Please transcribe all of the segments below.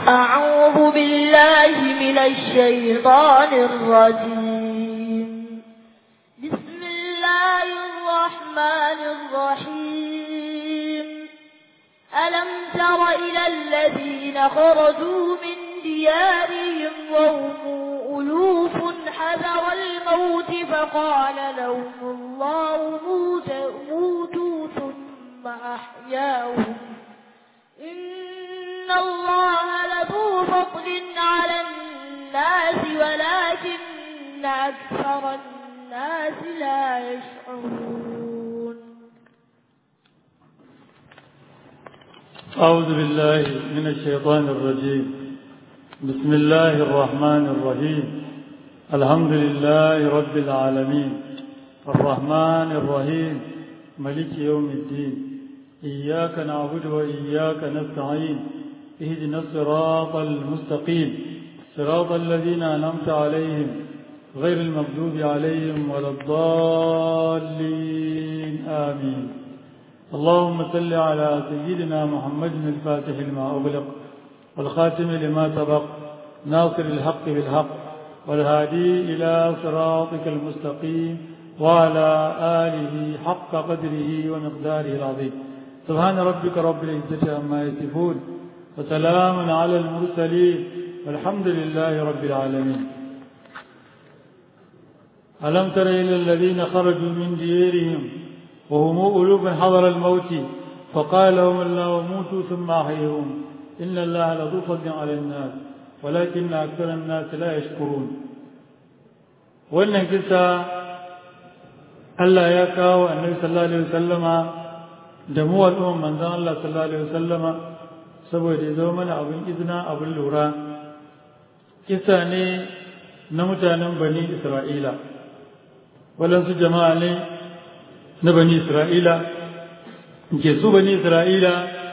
أعوذ بالله من الشيطان الرجيم بسم الله الرحمن الرحيم ألم تر إلى الذين خرجوا من ديارهم وهم ألوف حذر الموت فقال لهم الله موت موتوا ثم أحياهم إن الله لذو فضل على الناس ولكن أكثر الناس لا يشعرون أعوذ بالله من الشيطان الرجيم بسم الله الرحمن الرحيم الحمد لله رب العالمين الرحمن الرحيم ملك يوم الدين إياك نعبد وإياك نستعين اهدنا الصراط المستقيم صراط الذين أنعمت عليهم غير المغضوب عليهم ولا الضالين آمين اللهم صل على سيدنا محمد الفاتح لما أغلق والخاتم لما سبق ناصر الحق بالحق والهادي إلى صراطك المستقيم وعلى آله حق قدره ومقداره العظيم سبحان ربك رب العزة عما يصفون وسلام على المرسلين والحمد لله رب العالمين ألم تر إلى الذين خرجوا من ديارهم وهم ألوف حضر الموت فقال لهم الله موتوا ثم أحيهم إن الله لذو فضل على الناس ولكن أكثر الناس لا يشكرون وأن كسا Allah ya kawo annabi sallallahu alaihi wasallama da mu al'umman manzon Allah sallallahu alaihi wasallama saboda ya zama mana abin izina abin lura kisa ne na mutanen bani Isra'ila waɗansu jama'a ne na bani Isra'ila ke su bani Isra'ila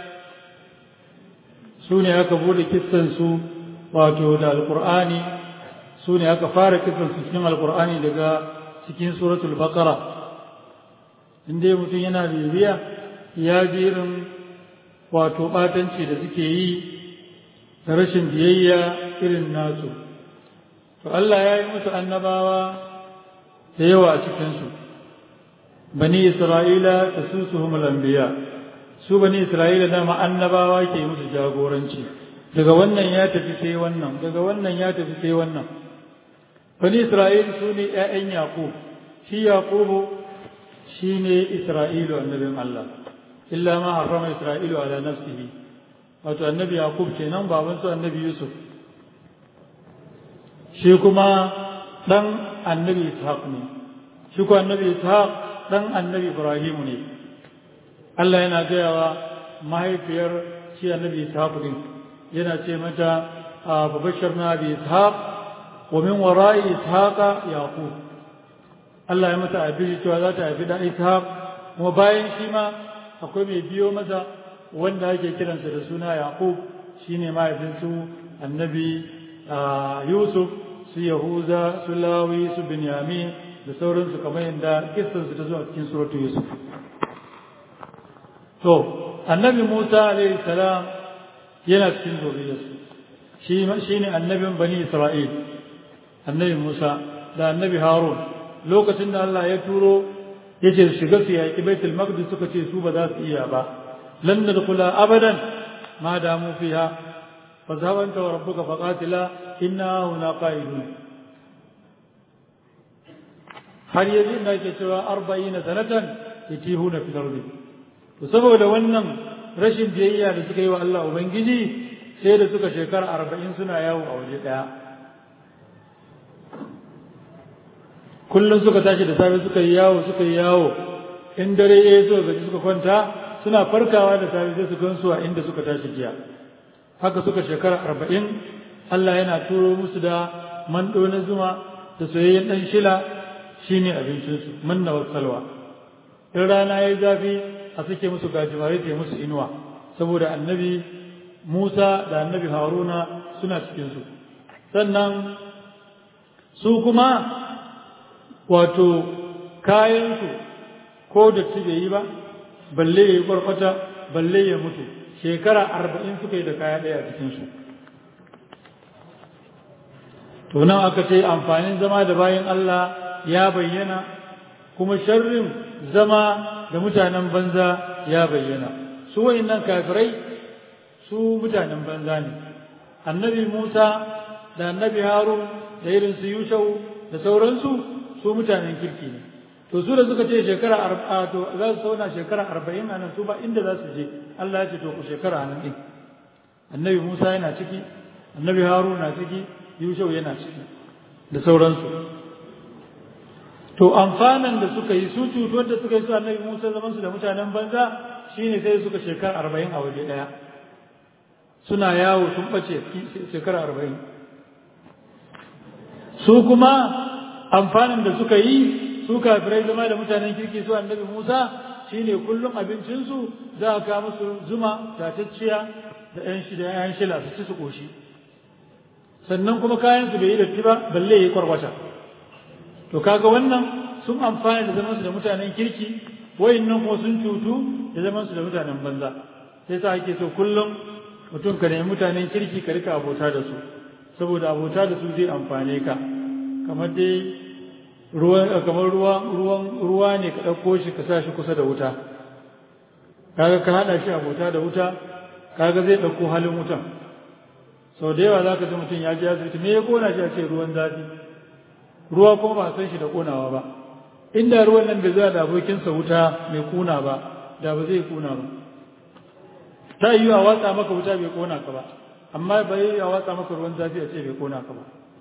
su ne aka bude kissansu wato da alƙur'ani su ne aka fara kissansu cikin alƙur'ani daga cikin suratul baqara inda mutum yana bibiya ya ji irin wato ɓatanci da suke yi da rashin biyayya irin nasu to Allah ya yi musu annabawa da yawa a cikinsu bani isra'ila da su su anbiya su bani isra'ila dama annabawa ke musu jagoranci daga wannan ya tafi sai wannan daga wannan ya tafi sai wannan bani isra'ila su ne 'ya'yan yaƙub shi yaƙubu shi ne isra'ilu annabin Allah illa ma harrama isra'ilu ala nafsihi wato annabi yaƙub kenan baban su annabi yusuf shi kuma ɗan annabi ishaq ne shi ko annabi ishaq ɗan annabi ibrahim ne Allah yana gayawa mahaifiyar shi annabi ishaq din yana ce mata a babashar bi ishaq wa min wara'i ishaqa yaqub Allah ya mata abin cewa za ta haifi da ishaq kuma bayan shi ma akwai mai biyo masa wanda ake kiransa da suna yaqub shine mahaifinsu annabi yusuf su yahuza su lawi su binyamin da sauransu kamar yadda kissansu ta zo a cikin suratu yusuf to annabi musa alaihi salam yana cikin zuriyarsu shi ne annabin bani isra'il annabi musa da annabi harun lokacin da allah ya turo ya ce shiga su yaƙi baitul maqdis suka ce su ba za su iya ba lan nadkhula abadan ma damu fiha fa zawanta wa rabbuka faqatila inna huna qa'idun har yanzu da ke cewa arba'ina sanatan yatihuna fil ardi to saboda wannan rashin biyayya da suka yi wa Allah ubangiji sai da suka shekara arba'in suna yawo a waje ɗaya kullum suka tashi da safe suka yi yawo suka yi yawo in dare ya zo gaji suka kwanta suna farkawa da safe sai su gansu a inda suka tashi jiya haka suka shekara arba'in Allah yana turo musu da mando na zuma da soyayyen ɗan shila shine abincinsu manna wa salwa in rana ya yi zafi a suke musu gajimare ta musu inuwa saboda annabi Musa da annabi Haruna suna cikinsu sannan su kuma wato kayansu ko da bai yi ba balle ya yi kwarkwata balle ya mutu shekara arba'in suka yi da kaya ɗaya a cikinsu to nan aka ce amfanin zama da bayan Allah ya bayyana kuma sharrin zama da mutanen banza ya bayyana su wayannan kafirai su mutanen banza ne annabi Musa da annabi Harun da irin su Yushau da sauransu su mutanen kirki ne to su da suka ce shekara arba'a to za su zauna shekara arba'in a nan su ba inda za su je Allah ya ce to ku shekara a nan ɗin annabi Musa yana ciki annabi Harun na ciki Yushau yana ciki da sauransu to amfanan da suka yi su cutuwar da suka yi su annabi Musa zaman su da mutanen banza shine sai suka shekara arba'in a waje ɗaya suna yawo sun ɓace shekara arba'in su kuma amfanin da suka yi su kafirai zama da mutanen kirki su annabi Musa shine kullum abincinsu za a kawo musu zuma tatacciya da ƴan shi da ƴan shila su ci su koshi sannan kuma kayan su bai yi datti ba balle yi kwarkwata to kaga wannan sun amfana da zaman su da mutanen kirki wayannan kuma sun cutu da zaman su da mutanen banza sai sa ake so kullum mutum ka nemi mutanen kirki ka rika abota da su saboda abota da su zai amfane ka kamar dai ruwan kamar ruwa ruwan ruwa ne ka ɗauko shi ka sa shi kusa da wuta kaga ka haɗa shi abota da wuta kaga zai ɗauko halin wutan sau da yawa za ka ji mutum ya ji asibiti me ya kona shi a ce ruwan zafi ruwa kuma ba san shi da konawa ba inda ruwan nan bai zuwa da abokinsa wuta mai kuna ba da ba zai kuna ba ta yi a watsa maka wuta bai kona ka ba amma bai yi a watsa maka ruwan zafi a ce bai kona ka ba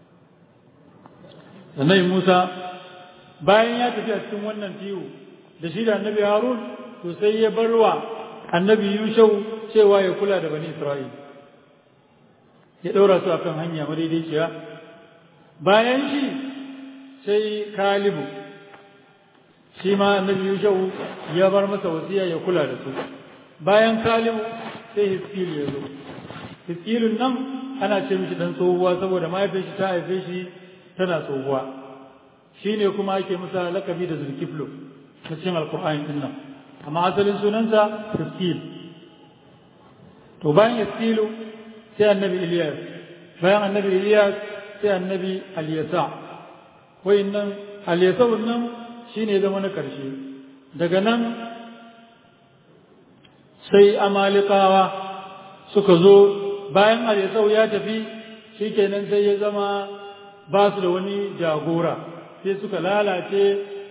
sannan Musa bayan ya tafi a cikin wannan tiyo da shi da annabi Harun to sai ya barwa annabi Yushau cewa ya kula da bani Isra'il ya ɗaura su akan hanya madaidaiciya bayan shi sai Kalibu shi ma annabi Yushau ya bar masa wasiya ya kula da su bayan Kalibu sai Hiskilu ya zo Hiskilun nan ana ce mishi dan tsohuwa saboda mahaifin shi ta haife shi tana tsohuwa shi ne kuma ake masa lakabi da zulkiflo na cikin alkur'ani din nan amma asalin sunansa Hiskil to bayan Hiskilu sai annabi Iliyas bayan annabi Iliyas sai annabi Aliyasa wayannan Aliyasa nan shine zama na karshe daga nan sai amalikawa suka zo bayan Aliyasa ya tafi shikenan sai ya zama ba su da wani jagora sai suka lalace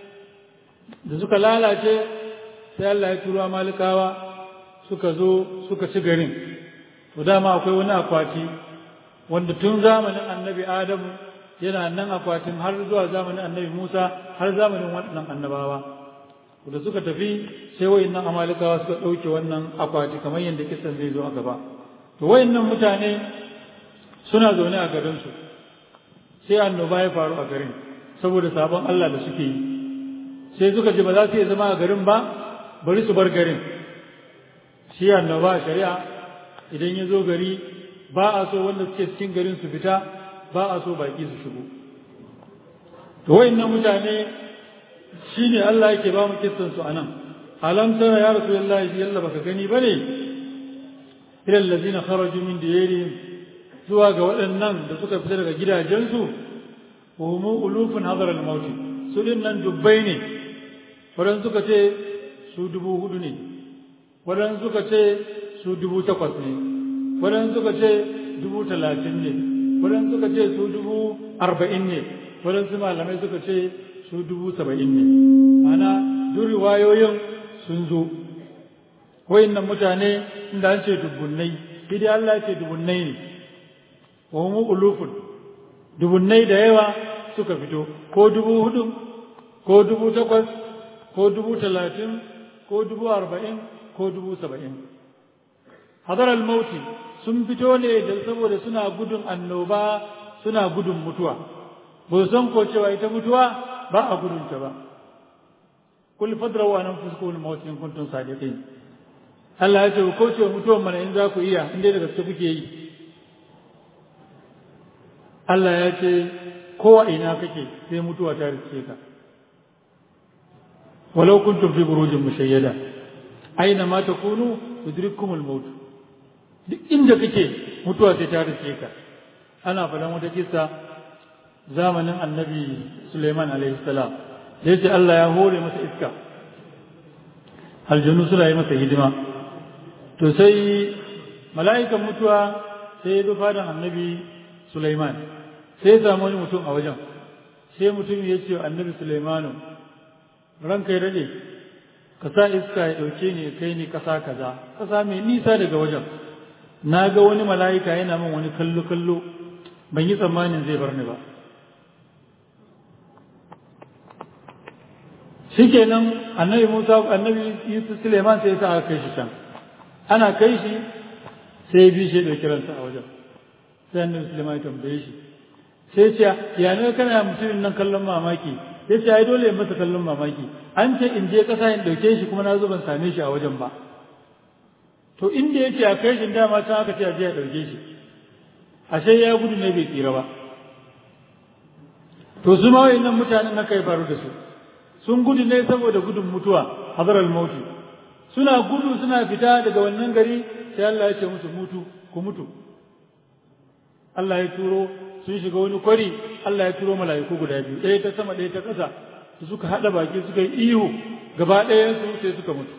da suka lalace sai Allah ya turo amalikawa suka zo suka ci garin to dama akwai wani akwati wanda tun zamanin annabi adamu yana nan akwatin har zuwa zamanin annabi musa har zamanin waɗannan annabawa da suka tafi sai wayannan amalikawa suka ɗauke wannan akwati kamar yadda kisan zai zo a gaba to wayannan mutane suna zaune a garinsu sai annoba ya faru a garin saboda sabon Allah da suke yi sai suka ji ba za su iya zama a garin ba bari su bar garin shi annoba a shari'a idan ya zo gari ba a so wanda suke cikin garin su fita ba a so baki su shigo to wayannan mutane shine Allah yake ba mu kissan su anan alam tara ya rasulullahi yalla baka gani bane ila allazina kharaju min diyarihim zuwa ga waɗannan da suka fita daga gidajensu wa hum ulufun hadar al-maut su din nan dubbai ne wadan suka ce su dubu hudu ne wadan suka ce su dubu takwas ne wadan suka ce dubu talatin ne wadan suka ce su dubu arba'in ne wadan su malamai suka ce su dubu saba'in ne ana duk riwayoyin sun zo wayannan mutane inda an ce dubunnai shi dai Allah ce dubunnai ne wa mu ulufun dubunnai da yawa suka fito ko dubu hudu ko dubu takwas ko dubu talatin ko dubu arba'in ko dubu saba'in hadar al-mauti sun fito ne da saboda suna gudun annoba suna gudun mutuwa ba san ko cewa ita mutuwa ba a gudunta ba kul fadrawu an anfusukum al-maut in kuntum sadiqin Allah ya ce ku kauce mutuwan mana in za ku iya in dai da gaske kuke yi Allah ya ce kowa ina kake sai mutuwa ta rike ka walau kuntum fi burujin mushayyada aina ma takunu yudrikumul maut duk inda kake mutuwa sai ta rike ka ana faɗan wata kissa zamanin annabi Suleiman alaihi salam da yace Allah ya hore masa iska aljanu suna yi masa hidima to sai mala'ikan mutuwa sai ya bi fadan annabi Suleiman sai ya samu wani mutum a wajen sai mutum ya ce annabi Suleimanu ranka ya rade ka sa iska ya ɗauke ni kai ni ƙasa kaza ƙasa mai nisa daga wajen na ga wani mala'ika yana min wani kallo kallo ban yi tsammanin zai bar ni ba shikenan annabi Musa annabi Yusuf Suleiman sai ya sa aka kai shi can ana kai shi sai bi shi da kiransa a wajen sai annabi Suleiman ya tambaye shi sai ce ya ne kana mutumin nan kallon mamaki ya ce ai dole masa kallon mamaki an ce in je kasa in dauke shi kuma na zo ban same shi a wajen ba to inda ya ce a kai shi dama can aka ce a je a dauke shi ashe ya gudu ne bai tsira ba to su ma wayannan mutanen na kai faru da su sun gudu ne saboda gudun mutuwa hadaral mauti suna gudu suna fita daga wannan gari sai Allah ya ce musu mutu ku mutu Allah ya turo sun shiga wani kwari Allah ya turo mala'iku guda biyu ɗaya ta sama ɗaya ta ƙasa su suka haɗa baki suka yi ihu gaba ɗaya su sai suka mutu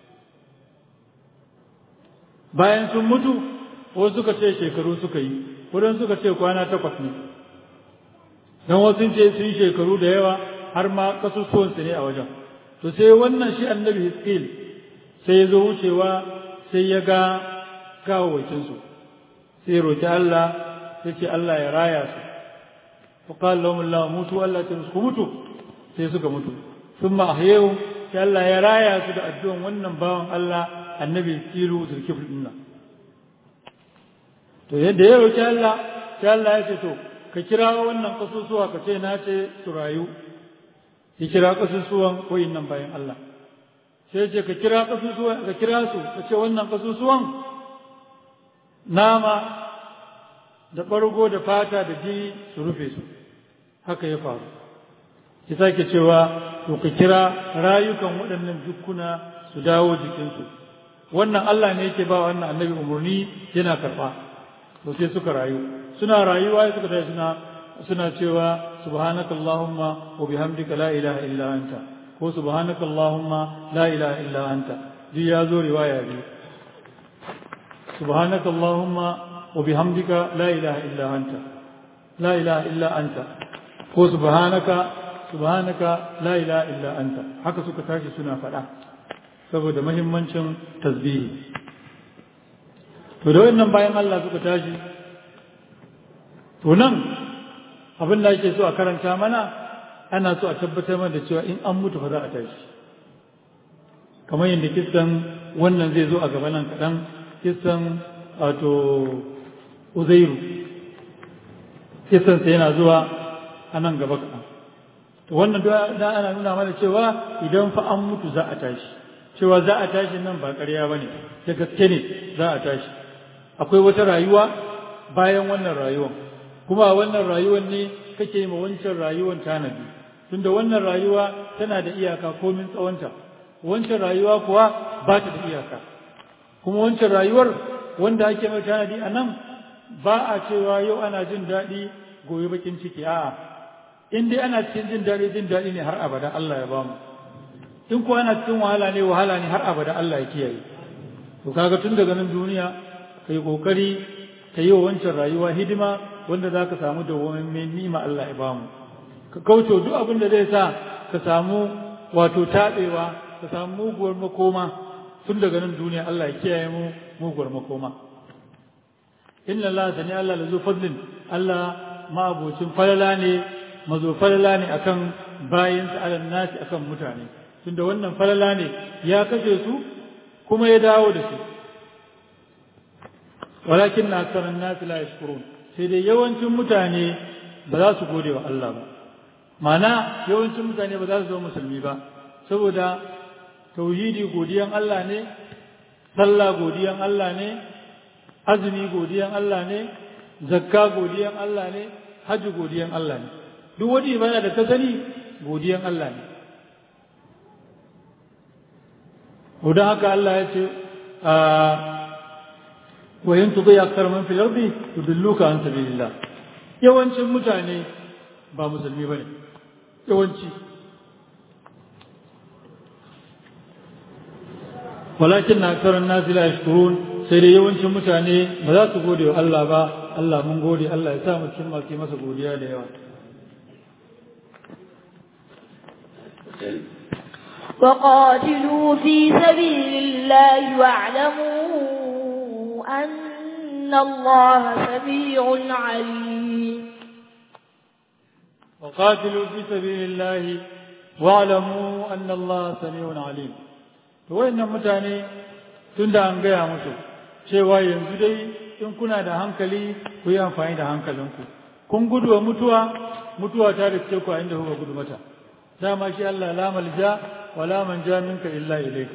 bayan sun mutu wasu suka ce shekaru suka yi wurin suka ce kwana takwas ne don wasu ce sun shekaru da yawa har ma kasusuwansu ne a wajen to sai wannan shi annabi hiskil sai ya zo wucewa sai ya ga gawawakinsu sai roki Allah sai ce Allah ya raya su fa qala lahum Allah mutu Allah ta su mutu sai suka mutu thumma ahyahu sai Allah ya raya su da addu'an wannan bawan Allah annabi hiskilu zulkifl dinna to yadda ya roki Allah sai Allah ya ce to ka kira wannan kasusuwa ka ce na ce su rayu ya kira kasusuwan koyin nan bayan Allah sai ce ka kira kasusuwan ka kira su ka ce wannan kasusuwan nama da ɓargo da fata da jini su rufe su haka ya faru ya sake cewa to ka kira rayukan waɗannan dukkuna su dawo jikinsu wannan Allah ne yake ba wannan annabi umarni yana karɓa to sai suka rayu suna rayuwa suka tashi suna suna cewa subhanaka allahumma wa bihamdika la ilaha illa anta ko subhanaka allahumma la ilaha illa anta duk ya zo riwaya biyu subhanaka allahumma wa bihamdika la ilaha illa anta la ilaha illa anta ko subhanaka subhanaka la ilaha illa anta haka suka tashi suna faɗa saboda mahimmancin tasbihi to da wannan bayan Allah suka tashi to nan abin da ake so a karanta mana ana so a tabbatar mana da cewa in an mutu fa za a tashi kamar yadda kissan wannan zai zo a gaba nan kaɗan kissan wato uzairu kissan sai yana zuwa a nan gaba kaɗan to wannan da ana nuna mana cewa idan fa an mutu za a tashi cewa za a tashi nan ba ƙarya ba ne da gaske ne za a tashi akwai wata rayuwa bayan wannan rayuwan kuma a wannan rayuwar ne kake ma wancan rayuwar tanadi tunda wannan rayuwa tana da iyaka komin tsawonta wancan rayuwa kuwa ba ta da iyaka kuma wancan rayuwar wanda ake mai tanadi a nan ba a cewa yau ana jin daɗi gobe bakin ciki a'a in dai ana cikin jin daɗi jin daɗi ne har abada Allah ya bamu in kuwa ana cikin wahala ne wahala ne har abada Allah ya kiyaye to kaga tun daga nan duniya kai kokari ka yi wa wancan rayuwa hidima wanda za ka samu dawwammin nima Allah ya bamu ka kauce duk abin da zai sa ka samu wato taɓewa ka samu muguwar makoma tun daga nan duniya Allah ya kiyaye mu muguwar makoma inna Allah sani Allah la zu fadlin Allah ma'abocin falala ne mazo falala ne akan bayinsa alal nasi akan mutane tunda wannan falala ne ya kashe su kuma ya dawo da su walakin na aksaran nasi la yashkurun sai dai yawancin mutane ba za su gode wa Allah ba mana yawancin mutane ba za su zama musulmi ba saboda tauhidi godiyan Allah ne sallah godiyan Allah ne azumi godiyan Allah ne zakka godiyan Allah ne hajji godiyan Allah ne duk wani ibada da ka sani godiyan Allah ne don haka Allah ya ce wa yin tuɗi aksar man fil ardi yudilluka an sabilillah yawancin mutane ba musulmi ba ne yawanci walakin na aksarar nasi la yashkurun sai dai yawancin mutane ba za su gode wa Allah ba Allah mun gode Allah ya sa mu cikin masu masa godiya da yawa وقاتلوا في سبيل الله واعلموا أن الله سميع عليم وقاتلوا في سبيل الله واعلموا أن الله سميع عليم to wayannan mutane tun da an gaya musu cewa yanzu dai in kuna da hankali ku yi amfani da hankalinku kun gudu wa mutuwa mutuwa ta riske ku a inda kuka gudu mata dama shi Allah la malja wa la manja minka illa ilayka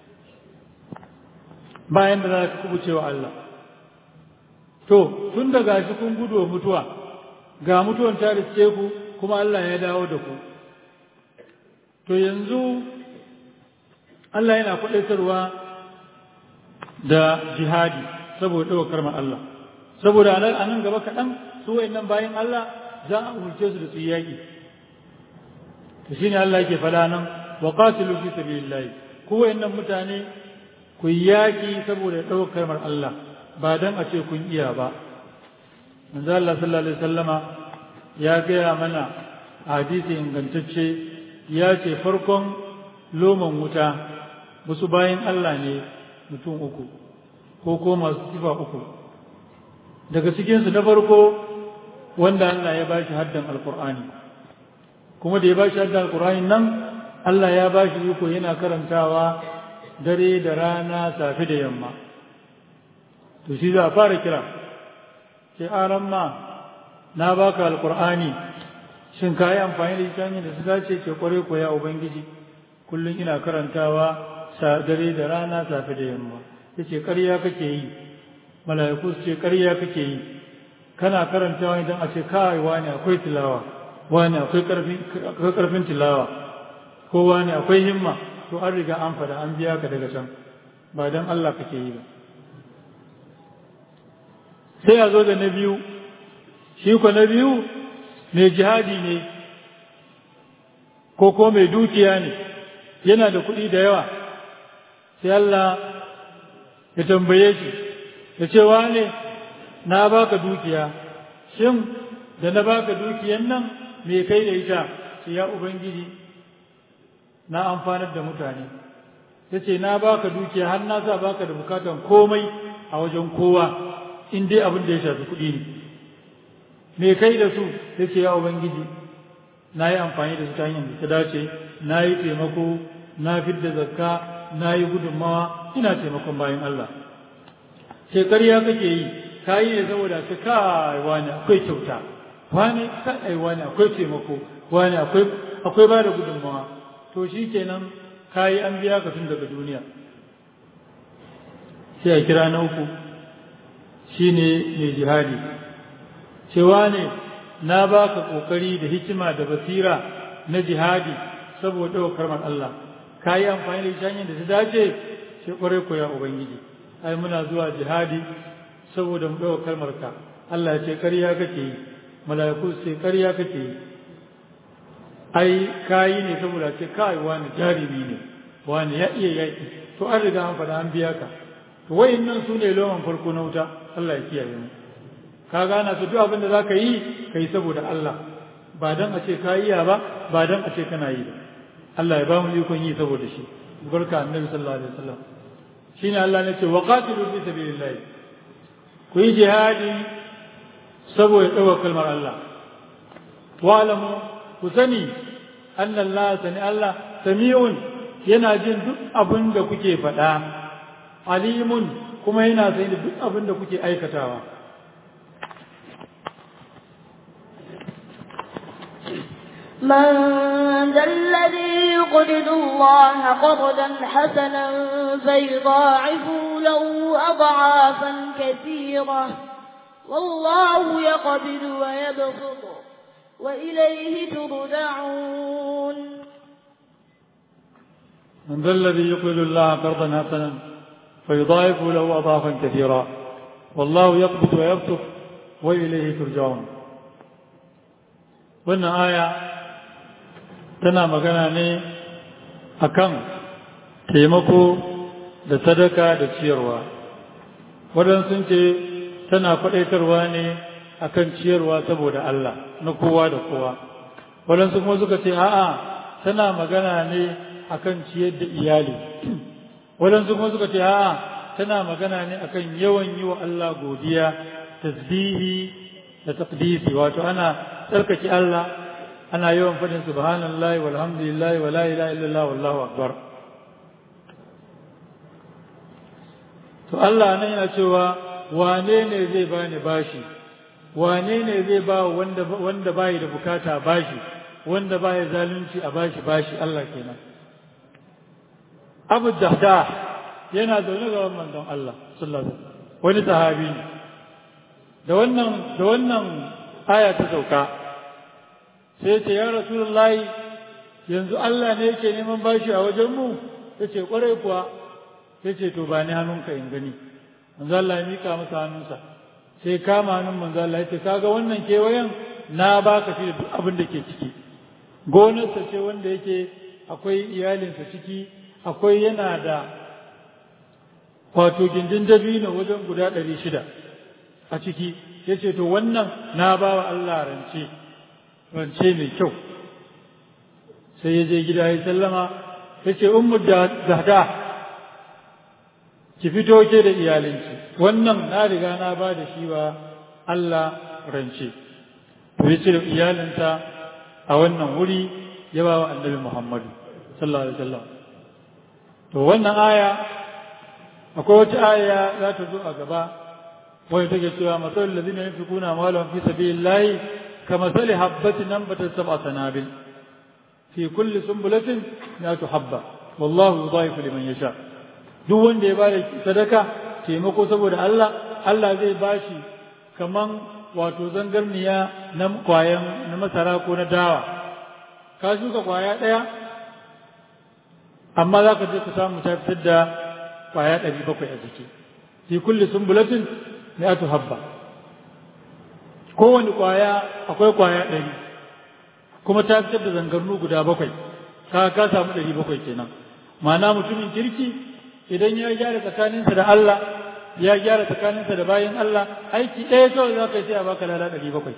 bayan da za ka kubuce wa Allah to tun da gashi kun gudu wa mutuwa ga mutuwan ta riske ku kuma Allah ya dawo da ku to yanzu Allah yana faɗaitarwa da jihadi saboda ɗaukar ma Allah saboda a nan gaba kaɗan su nan bayan Allah za a umarce su da su yaƙi to shine Allah yake faɗa nan wa qatilu fi sabilillah ku wayannan mutane ku yaƙi saboda ɗaukar mar Allah ba dan a ce kun iya ba manzo Allah sallallahu alaihi wasallama ya gaya mana hadisi ingantacce ya ce farkon loman wuta wasu bayan Allah ne mutum uku ko ko masu sifa uku daga cikinsu na farko wanda Allah ya bashi haddan alkur'ani kuma da ya bashi haddan alkur'ani nan Allah ya bashi iko yana karantawa dare da rana safe da yamma to shi za a fara kira sai aran ma na baka alkur'ani shin ka yi amfani da ita da su dace ce kware ko ya ubangiji kullum ina karantawa dare da rana safe da yamma ya ce ƙarya kake yi mala'iku su ce ƙarya kake yi kana karantawa idan a ce kawai wani akwai tilawa wani akwai ƙarfin tilawa ko wani akwai himma to an riga an fada an biya ka daga can ba don Allah kake yi ba sai a zo da na biyu shi ko na biyu mai jihadi ne ko ko mai dukiya ne yana da kuɗi da yawa sai Allah ya tambaye shi ya ce wane na baka dukiya shin da na baka dukiyan nan me kai da ita ce ya ubangiji na amfanar da mutane ya ce na baka dukiya har na sa baka da bukatan komai a wajen kowa in dai abin da ya shafi kuɗi ne me kai da su ya ce ya ubangiji na yi amfani da su ta hanyar da ta dace na yi taimako na fidda zakka na yi gudunmawa ina taimakon bayan Allah sai ƙarya kake yi ka yi ne saboda ka kai wani akwai kyauta wani kai wani akwai taimako wani akwai akwai ba da gudunmawa to shi kenan ka yi an biya ka tun daga duniya sai a kira na uku shine mai jihadi cewa ne na baka kokari da hikima da basira na jihadi saboda ɗaukar man Allah ka yi amfani da hanyar da ta dace sai kwarai ko ya ubangiji ai muna zuwa jihadi saboda mu ɗaukar kalmar ka Allah ce ƙarya kake yi mala'iku sai ƙarya kake yi ai kayi ne saboda ce kai wani jarumi ne wani ya iya yaƙi to an riga an faɗa an biya ka to wayannan su ne loman farko na wuta Allah ya kiyaye mu ka gana su duk abin da zaka yi kai saboda Allah ba dan a ce ka iya ba ba dan a ce kana yi ba Allah ya ba mu ikon yi saboda shi barka annabi sallallahu alaihi wasallam shine Allah ne ce wa qatilu fi sabilillah ku yi jihadi saboda ɗaukar kalmar Allah wa alamu ku sani anna Allah sani Allah sami'un yana jin duk abin da kuke faɗa alimun kuma yana sani da duk abin da kuke aikatawa من ذا الذي يقرض الله قرضا حسنا فيضاعفه له أضعافا كثيرة والله يقبض ويبسط وإليه ترجعون من ذا الذي يقرض الله قرضا حسنا فيضاعف له أضعافا كثيرا والله يقبض ويبسط وإليه ترجعون wannan aya tana magana ne akan taimako da sadaka da ciyarwa waɗansu sun ce tana faɗaitarwa ne akan ciyarwa saboda Allah na kowa da kowa waɗansu kuma suka ce a'a tana magana ne akan ciyar da iyali waɗansu kuma suka ce a'a tana magana ne akan yawan yi wa Allah godiya tasbihi da taqdisi wato ana tsarkake Allah ana yawan faɗin subhanallahi walhamdulillahi wa la ilaha illallah wallahu akbar to Allah nan yana cewa wane ne zai bani bashi wane ne zai ba wanda wanda bai da bukata bashi wanda bai zalunci a bashi bashi Allah kenan Abu Dahda yana zaune ga manzon Allah sallallahu alaihi wasallam wani sahabi ne da wannan da wannan aya ta sauka sai ce ya rasulullahi yanzu Allah ne yake neman bashi a wajen mu yace kwarai kuwa yace to ba ni hannunka in gani manzo Allah ya mika masa hannunsa sai kama hannun manzo Allah yace kaga wannan kewayen na baka shi da duk abin da ke ciki gonarsa ce wanda yake akwai iyalinsa ciki akwai yana da wato gindin dabino wajen guda ɗari shida a ciki ya ce to wannan na ba wa Allah rance rance mai kyau sai ya je gida ya sallama ya ce ummu zahda ki fito ke da iyalinki wannan na riga na ba da shi wa Allah rance to ya ce da iyalinsa a wannan wuri ya ba wa annabi Muhammadu sallallahu alaihi wasallam to wannan aya akwai wata aya za ta zo a gaba wani take cewa masalul ladina yunfiquna amwalahum fi sabilillahi kamathali habatin anbatat sab'a sanabil fi kulli sunbulatin mi'atu habba wallahu yudha'ifu liman yasha duk wanda ya bada sadaka taimako saboda Allah Allah zai bashi kaman wato zangarniya na kwayan na masara ko na dawa ka shuka kwaya daya amma za ka je ka samu ta fitar da kwaya ɗari bakwai a jiki fi kulli sumbulatin mi'atu habba kowane kwaya akwai kwaya ɗari kuma ta fitar da zangarnu guda bakwai ka ka samu ɗari bakwai kenan ma'ana mutumin kirki idan ya gyara tsakaninsa da Allah ya gyara tsakaninsa da bayan Allah aiki ɗaya kawai za ka yi sai a baka lada ɗari bakwai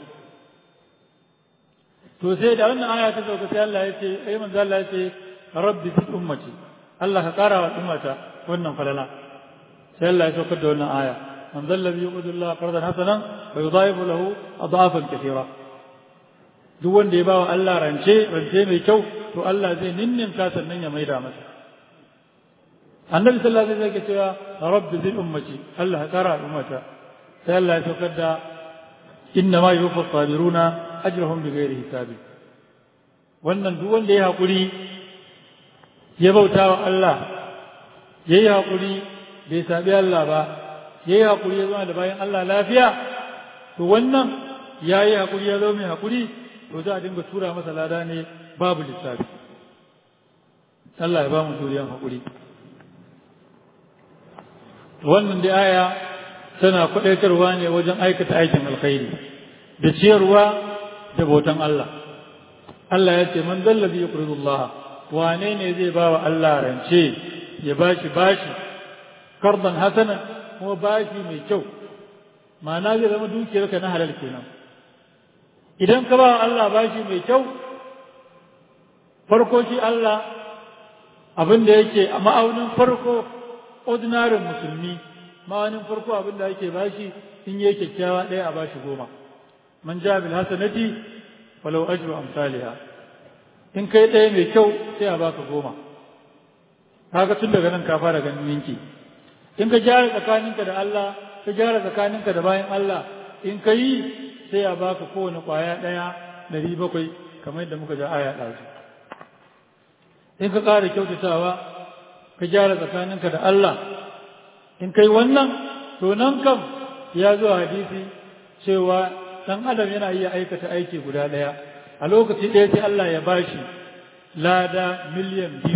to sai da wannan aya ta sauka sai Allah ya ce ai manzo Allah ya ce rabbi fi ummati Allah ka kara wa ummata wannan falala sai Allah ya saukar da wannan aya man zalla bi yuqdu Allah qardan hasanan wa yudha'ifu lahu adafan kathira duk wanda ya bawa Allah rance rance mai kyau to Allah zai ninninka sannan ya maida masa annabi sallallahu alaihi wasallam ya cewa rabbi zil ummati Allah ka kara ummata sai Allah ya saukar da inna ma yuwaffa sabiruna ajrahum bighairi hisabi wannan duk wanda ya hakuri ya bauta wa Allah ya yi haƙuri bai saɓi Allah ba ya yi haƙuri ya zama da bayan Allah lafiya to wannan ya yi haƙuri ya zama mai haƙuri to za a dinga tura masa lada ne babu lissafi Allah ya ba mu turiyan haƙuri wannan da aya tana kwaɗaitarwa ne wajen aikata aikin alkhairi da ciyarwa da bautan Allah Allah ya ce man zallabi ya Allah wane ne zai ba wa Allah rance ya bashi bashi kardan hasana kuma bashi mai kyau ma'ana zai zama dukiyarka na halal kenan idan ka ba wa Allah bashi mai kyau farko shi Allah abin da yake a ma'aunin farko ordinary musulmi ma'aunin farko abin da yake bashi in yi kyakkyawa ɗaya a bashi goma man ja bil hasanati walau ajru amsalha in kai ɗaya mai kyau sai a baka goma kaga tun daga nan ka fara ganin ninki in ka gyara tsakaninka da Allah ka gyara tsakaninka da bayan Allah in ka yi sai a baka kowane ƙwaya ɗaya ɗari bakwai kamar yadda muka ja aya ɗazu in ka ƙara kyautatawa ka gyara tsakaninka da Allah in kai wannan to nan kam ya zo hadisi cewa ɗan adam yana iya aikata aiki guda ɗaya a lokaci ɗaya sai Allah ya bashi lada miliyan biyu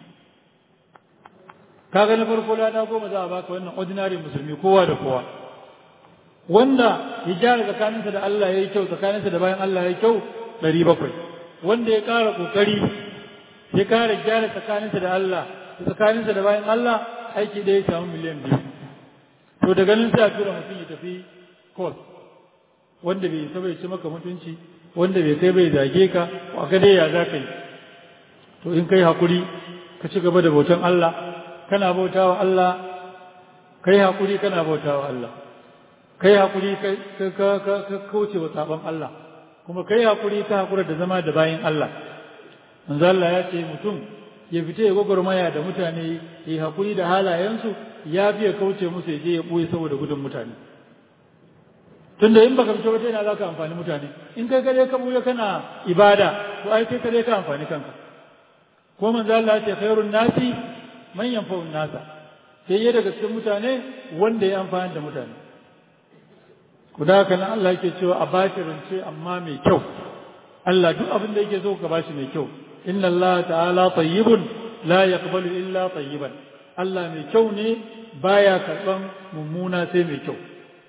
kaga na farko lada goma za a baka wannan ordinary musulmi kowa da kowa wanda ya gyara tsakaninsa da Allah ya yi kyau tsakaninsa da bayan Allah ya yi kyau ɗari bakwai wanda ya ƙara ƙoƙari ya ƙara gyara tsakaninsa da Allah tsakaninsa da bayan Allah aiki da ya samu miliyan biyu to daga nan sai a tura mutum ya tafi kos wanda bai isa bai ci maka mutunci wanda bai kai bai zage ka a ga dai ya za ka yi to in kai hakuri ka ci gaba da bautan Allah kana bautawa Allah kai hakuri kana bautawa Allah kai hakuri ka ka ka kauce wa sabon Allah kuma kai hakuri ka hakura da zama da bayin Allah manzo Allah ya ce mutum ya fita ya gwagwarmaya da mutane ya hakuri da halayensu ya fi ya kauce musu ya je ya ɓoye saboda gudun mutane tunda in baka fito wata yana za ka amfani mutane in kai kare ka ɓuya kana ibada to ai kai kare ka amfani kanka ko manzo Allah ya ce khairun nasi man yanfa'un nasa sai ya daga cikin mutane wanda ya amfani da mutane ku da haka nan Allah yake cewa a bashi rance amma mai kyau Allah duk abin da yake so ka bashi mai kyau inna Allah ta'ala tayyibun la yaqbalu illa tayyiban Allah mai kyau ne baya karban mummuna sai mai kyau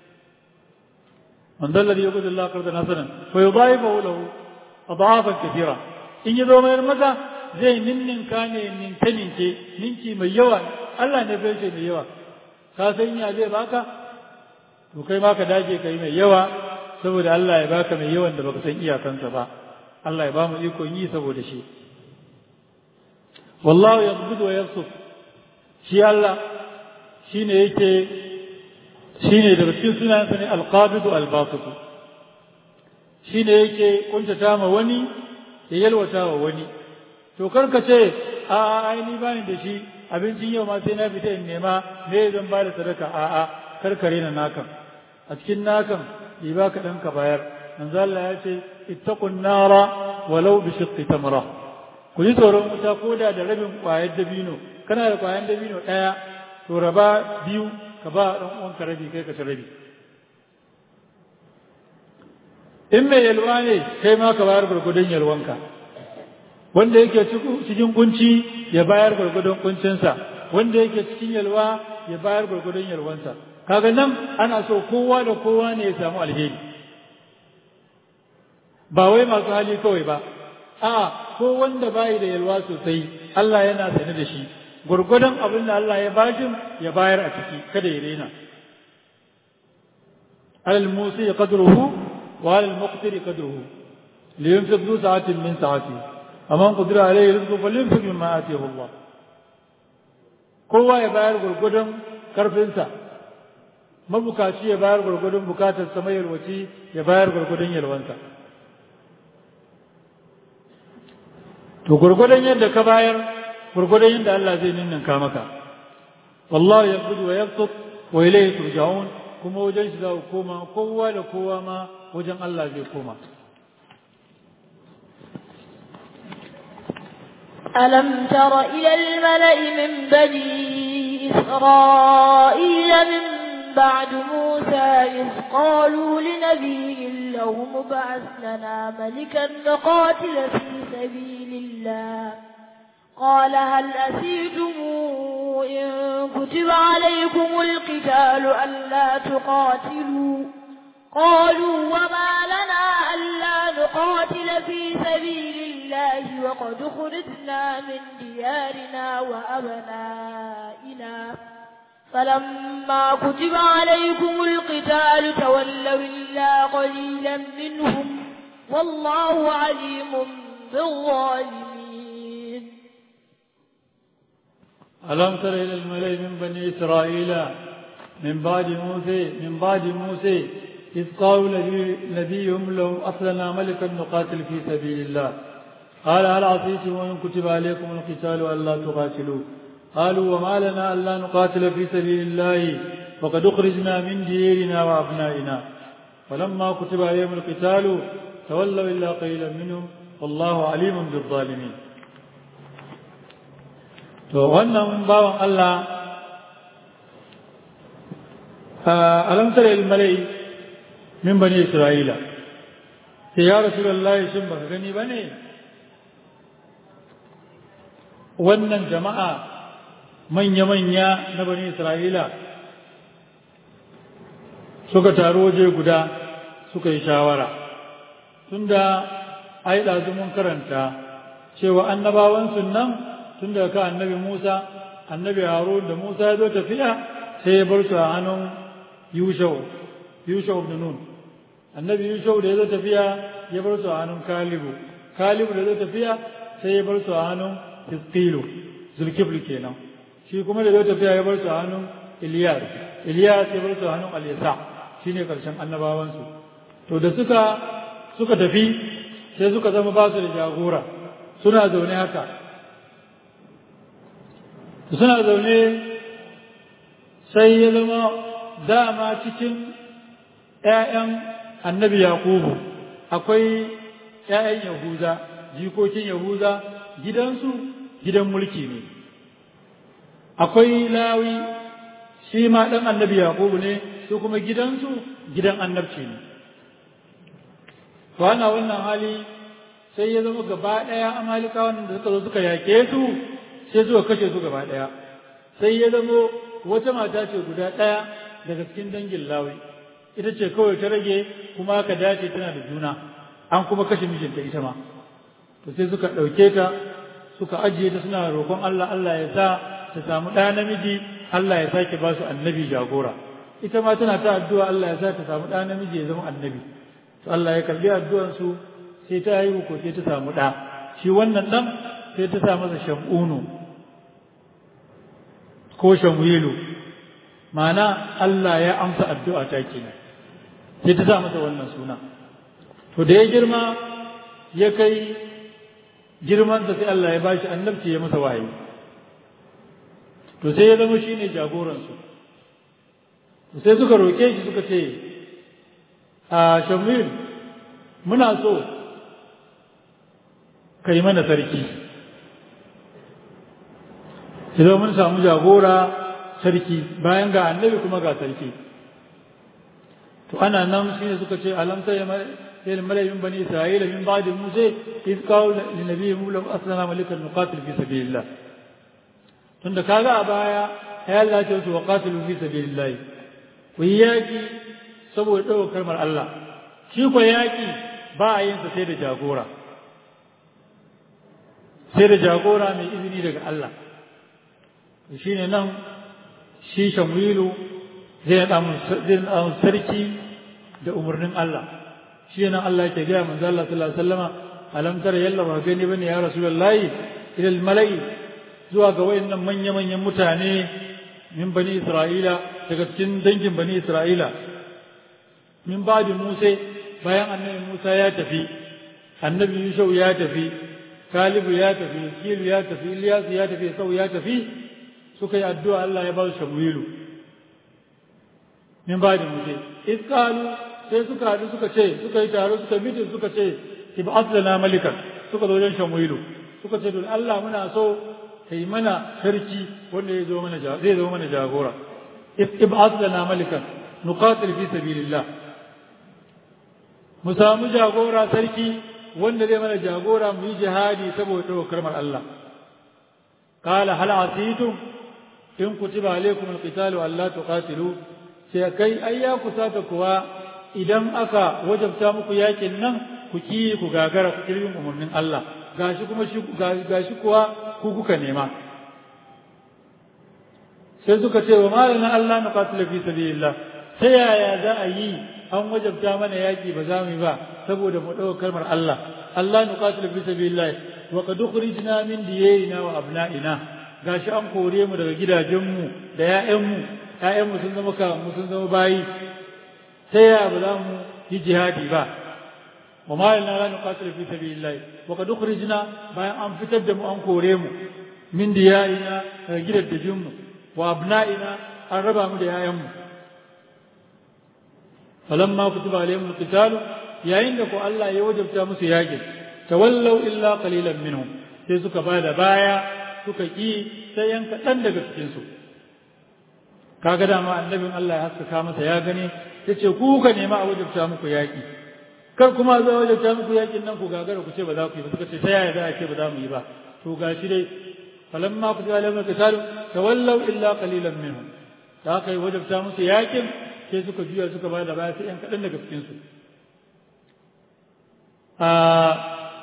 man dalla da yuqul Allah qardan hasanan fa yudaifu lahu adafan kathira in yazo mai maka zai ninninka ne ninke ninke ninki mai yawa Allah ne bai mai yawa ka san ya zai baka to kai ma ka dage kai mai yawa saboda Allah ya baka mai yawan da baka san iyakansa ba Allah ya ba mu ikon yi saboda shi wallahu yaqbidu wa yabsut shi Allah shine yake shine daga cikin sunansa ne alqabidu albasit shine yake kuntata ma wani ya yalwata wa wani to karka ce a a ai ni bani da shi abincin yau ma sai na fita in nema me zan ba da sadaka a a karkare na nakan a cikin nakan yi ba ka dan ka bayar manzo Allah ya ce ittaqun nara walau bi shiqqi tamra ku ji tsoron wuta ko da da rabin ƙwayar dabino kana da ƙwayar dabino ɗaya to raba biyu ka ba ɗan uwanka rabi kai ka ci rabi in mai yalwa ne kai ma ka bayar gwargwadon yalwanka wanda yake cikin kunci ya bayar gwargwadon kuncinsa wanda yake cikin yalwa ya bayar gwargwadon yalwansa kaga nan ana so kowa da kowa ne ya samu alheri ba wai masu hali kawai ba a ko wanda bai da yalwa sosai Allah yana sane da shi gurgudan abin da Allah ya bashi ya bayar a ciki kada ya rena alal musi qadruhu wa alal muqtir qadruhu liyunfiq du sa'atin min sa'ati amman qadira alayhi rizqu falyunfiq mimma atihi Allah kowa ya bayar gurgudan karfinsa mabukaci ya bayar gurgudan bukatar sa mai yalwaci ya bayar gurgudan yalwansa to gurgudan yadda ka bayar gurgudan yadda Allah zai ninninka maka wallahu yaqbidu wa yabsut wa ilayhi turja'un kuma wajen shi za ku koma kowa da kowa ma wajen Allah zai koma ألم تر إلى الملأ من بني إسرائيل من بعد موسى إذ قالوا لنبي له مبعث لنا ملكا نقاتل في سبيل الله قال هل أسيتم إن كتب عليكم القتال ألا تقاتلوا قالوا وما لنا ألا نقاتل في سبيل الله وقد خرجنا من ديارنا وأبنائنا فلما كتب عليكم القتال تولوا إلا قليلا منهم والله عليم بالظالمين ألم تر إلى الملأ من بني إسرائيل من بعد موسى من بعد موسى إذ قالوا نبيهم لهم أصلنا ملكا نقاتل في سبيل الله قال هل عصيتم وإن كتب عليكم القتال ألا تقاتلوا قالوا وما لنا ألا نقاتل في سبيل الله وقد أخرجنا من ديرنا وأبنائنا فلما كتب عليهم القتال تولوا إلا قليلا منهم والله عليم بالظالمين to wannan bawan Allah alamtar ilmalai min bani Isra'ila sai ya Rasulullahi shin baka gani ba ne wannan jama'a manya-manya na bani Isra'ila suka taru waje guda suka yi shawara tunda ai ɗazu mun karanta cewa annabawan nan tun daga kan annabi Musa annabi Harun da Musa ya zo tafiya sai ya bar su a hannun Yushau Yushau ibn Nun annabi Yushau da ya zo tafiya ya bar su a hannun Kalibu Kalibu da ya zo tafiya sai ya bar su a hannun Hizqilu Zulkifl kenan shi kuma da ya zo tafiya ya bar su a hannun Iliyas Iliyas ya bar su a hannun Al-Yasa shine karshen annabawansu to da suka suka tafi sai suka zama ba su da jagora suna zaune haka suna zaune sai ya zama dama cikin ‘ya'yan annabi Yakubu akwai ‘ya'yan Yahuza jikokin Yahuza gidansu gidan mulki ne akwai lawi shi ma ɗan annabi Yakubu ne su kuma gidansu gidan annabci ne to ana wannan hali sai ya zama gaba ɗaya amalikawan da suka zo suka yake su sai suka kashe su gaba ɗaya sai ya zama wata mata ce guda ɗaya daga cikin dangin lawi ita ce kawai ta rage kuma aka dace tana da juna an kuma kashe mijinta ita ma to sai suka ɗauke ta suka ajiye ta suna roƙon Allah Allah ya sa ta samu ɗa namiji Allah ya sake ba su annabi jagora ita ma tana ta addu'a Allah ya sa ta samu ɗa namiji ya zama annabi to Allah ya karbi addu'ansu sai ta haihu ko sai ta samu ɗa shi wannan ɗan sai ta sa masa shamunu ko shamwilu ma'ana Allah ya amsa addu'a ta kenan sai ta sa masa wannan suna to da ya girma ya kai girmansa sai Allah ya bashi annabci ya masa wahayi to sai ya zama shine jagoransu sai suka roƙe shi suka ce a shamil muna so ka yi mana sarki idan mun samu jagora sarki bayan ga annabi kuma ga sarki to ana nan shi ne suka ce alam sai ya malai min bani isra'ila min ba'di musa iz qalu li nabiyyi lam aslama malikan nuqatil fi sabilillah tunda kaga a baya ay Allah ya ce wa qatilu fi sabilillah ku yi yaki saboda ɗaukar kalmar Allah shi ko yaki ba a yin sa sai da jagora sai da jagora mai izini daga Allah shi ne nan shi shamwilu zai naɗa sarki da umarnin Allah shi nan Allah yake gaya manzo Allah sallallahu alaihi wasallama alam tara yalla ba gani bane ya rasulullahi ilal mala'i zuwa ga wayannan manya manyan mutane min bani isra'ila daga cikin dangin bani isra'ila min ba'di musa bayan annabi musa ya tafi annabi yusuf ya tafi kalibu ya tafi kilu ya tafi ilyas ya tafi sau ya tafi suka yi addu'a Allah ya ba su shamwilu min ba'di musa iskalu sai suka haɗu suka ce suka yi taro suka mitin suka ce ib'ath lana malikan suka zo wajen shamwilu suka ce don Allah muna so kai mana sarki wanda ya zo mana zai zo mana jagora ib'ath lana malikan nuqatil fi sabilillah mu samu jagora sarki wanda zai mana jagora mu yi jihadi saboda ɗaukar kalmar Allah qala hal asitum in kutiba alaykum alqitalu alla tuqatilu sai kai ai ya kusata kuwa idan aka wajabta muku yakin nan ku ki ku gagara ku kirbin umarnin Allah gashi kuma shi gashi kuwa ku kuka nema sai suka ce wa malana Allah na qatila fi sabilillah ta yaya za a yi an wajabta mana yaki ba za mu yi ba saboda mu ɗauka kalmar Allah Allah nu qatila fi sabilillah wa qad ukhrijna min diyarina wa abna'ina gashi an kore mu daga gidajenmu da ƴaƴanmu ƴaƴanmu sun zama ka mu sun zama bayi ta yaya ba za mu yi jihadi ba wa ma lana la nuqatilu fi sabilillah wa qad ukhrijna bayan an fitar da mu an kore mu min diyarina daga gidajenmu wa abna'ina an raba mu da ƴaƴanmu falamma kutiba alaihim alqitalu yayin da ko Allah ya wajabta musu yaƙi tawallau illa qalilan minhum sai suka bada baya suka ki sai yan kaɗan daga cikin su kaga dama annabin Allah ya haskaka masa ya gani yace ku ka nema a wajabta muku yaƙi kar kuma za wajabta muku yaƙin nan ku gagara ku ce ba za ku yi ba suka ce sai ya za a ce ba za mu yi ba to gashi dai falamma kutiba alaihim alqitalu tawallau illa qalilan minhum da aka yi wajabta musu yaƙin sai suka juya suka ba da baya sai ‘yan kaɗan daga cikinsu.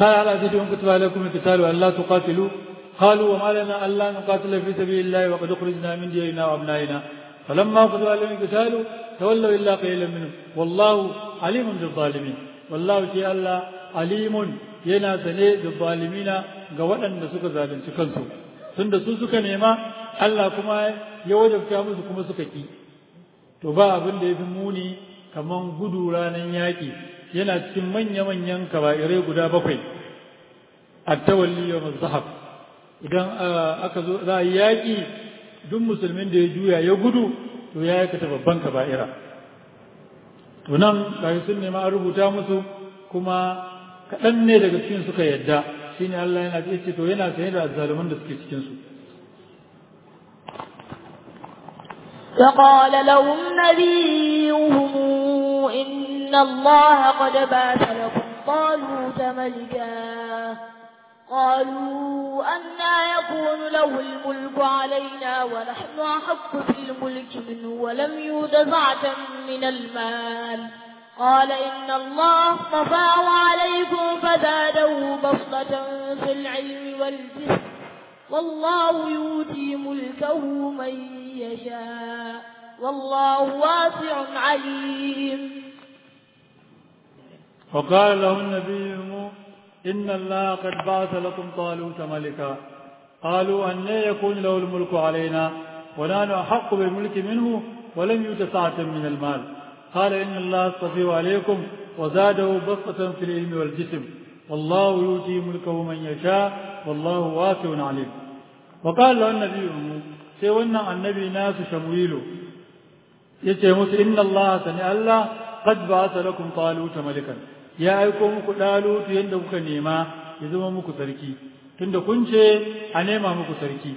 قال على أساسهم كتب عليكم القتال ألا تقاتلوا قالوا وما لنا ألا نقاتل في سبيل الله وقد أخرجنا من ديارنا وأبنائنا فلما كتب عليهم القتال تولوا إلا قليلا منهم والله عليم بالظالمين والله شيء الله عليم yana sane da zalimina ga waɗanda suka zalunci kansu tunda su suka nema Allah kuma ya wajabta musu kuma suka ki to ba abin da ya fi muni kaman gudu ranar yaƙi yana cikin manya-manyan kaba'irai guda bakwai a tawalli yau zahab idan aka zo za a yi yaƙi duk musulmin da ya juya ya gudu to ya aikata babban kaba'ira to nan ga sun nema an rubuta musu kuma kaɗan ne daga cikin suka yadda shine Allah yana ce to yana sanye da azzaluman da suke cikin su فقال لهم نبيهم إن الله قد بعث لكم طالوت ملكا قالوا أنا يكون له الملك علينا ونحن أحق بالملك منه ولم يؤت سعة من المال قال إن الله اصطفاه عليكم فزاده بسطة في العلم والجسم والله يؤتي ملكه من يشاء والله واسع عليم وقال له النبي إن الله قد بعث لكم طالوت ملكا قالوا أن يكون له الملك علينا ونحن أحق بالملك منه ولم يؤت سعة من المال قال إن الله اصطفيه عليكم وزاده بسطة في العلم والجسم والله يؤتي ملكه من يشاء والله واسع عليم وقال له النبي sai wannan annabi nasu shamuilu ya ce musu inna Allah sani Allah qad ba'atha lakum taluta malikan ya aiko muku dalutu yanda kuka nema ya zama muku sarki tunda kun ce a nema muku sarki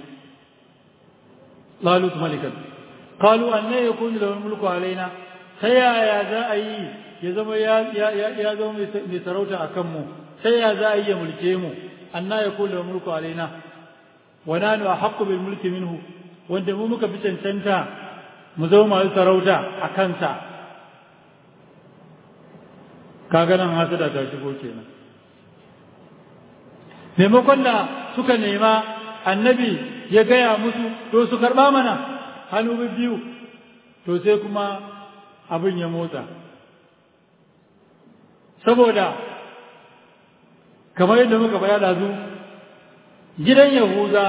talut malikan qalu anna yakunu lahu mulku alaina ta yaya za a yi ya zama ya ya zama mai sarauta akan mu ta yaya za a yi ya mulke mu anna yakunu lahu mulku alaina wa nanu ahaqqu bil mulki minhu wanda mu muka fi cancanta mu zama masu sarauta a kansa kaga nan hasada ta shigo kenan maimakon da suka nema annabi ya gaya musu to su karɓa mana hannu biyu to sai kuma abin ya motsa saboda kamar yadda muka faɗa zu gidan yahuza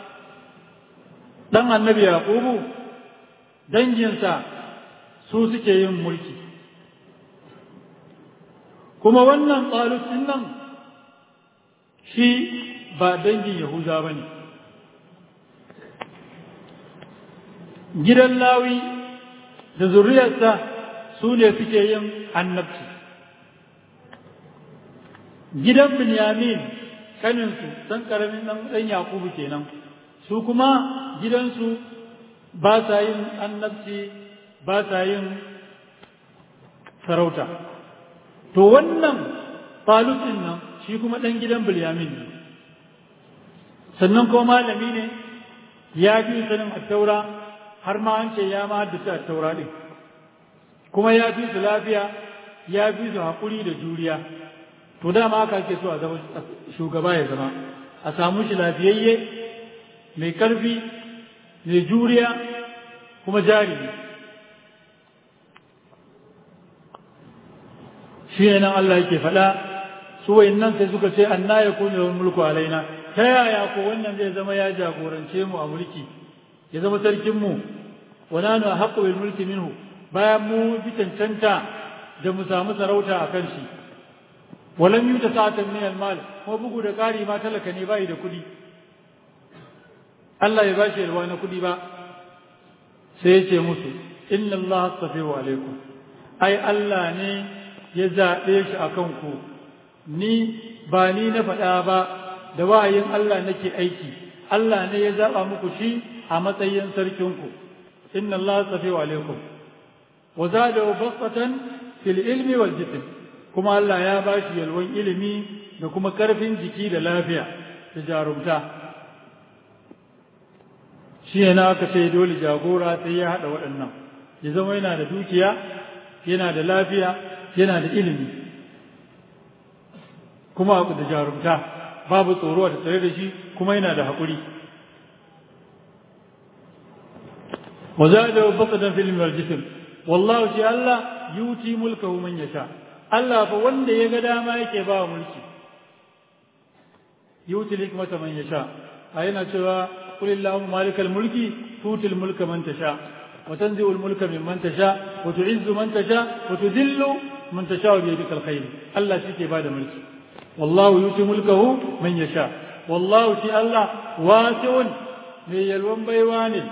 ɗan annabi yaƙubu danginsa su suke yin mulki kuma wannan ɗin nan shi ba dangin yahuza ba ne gidan lawi da zuriyarsa su ne suke yin annabci gidan binyamin kaninsu ɗan ƙaramin ɗan yaƙubu kenan su kuma gidansu ba sa yin annabci ba sa yin sarauta to wannan falusin nan shi kuma ɗan gidan bilyamin ne sannan kuma malami ne ya fi sanin attaura har ma an ce ya ma haddasa attaura ɗin kuma ya fi su lafiya ya fi su haƙuri da juriya to dama haka ake so a zama shugaba ya zama a samu shi lafiyayye mai ƙarfi mai juriya kuma jarumi shi ne nan Allah yake faɗa su nan sai suka ce anna ya kuni da mulku alaina ta yaya ko wannan zai zama ya jagorance mu a mulki ya zama sarkin mu wa nanu haqqu bil mulki minhu bayan mu bi cancanta da mu samu sarauta a kan shi walam yuta sa'atan min al mal kuma bugu da ƙari ma talaka ne bai da kuɗi Allah ya bashi yalwa na kuɗi ba sai ya ce musu inna Allah astafihu alaikum ai Allah ne ya zaɓe shi a kanku ni ba ni na faɗa ba da wahayin Allah nake aiki Allah ne ya zaɓa muku shi a matsayin sarkinku inna Allah astafihu alaikum wa zadahu basatan fil ilmi wal jism kuma Allah ya bashi yalwan ilimi da kuma karfin jiki da lafiya da jarumta shi ne na aka ce dole jagora sai ya haɗa waɗannan ya zama yana da dukiya yana da lafiya yana da ilimi kuma da jarumta babu tsoro da tsare da shi kuma yana da haƙuri wa zada baqdan fil marjisim wallahu shi Allah yuti mulkahu man yasha Allah fa wanda ya ga dama yake ba mulki yuti hikmata man yasha ayina cewa qul illahumma malikal mulki tutil mulka man tasha wa tanzi'ul mulka mimman tasha wa tu'izzu man tasha wa tudhillu man tasha bi yadikal khair Allah shi ke bada mulki wallahu yuti mulkahu man yasha wallahu shi Allah wasi'un mai yalwan baiwa ne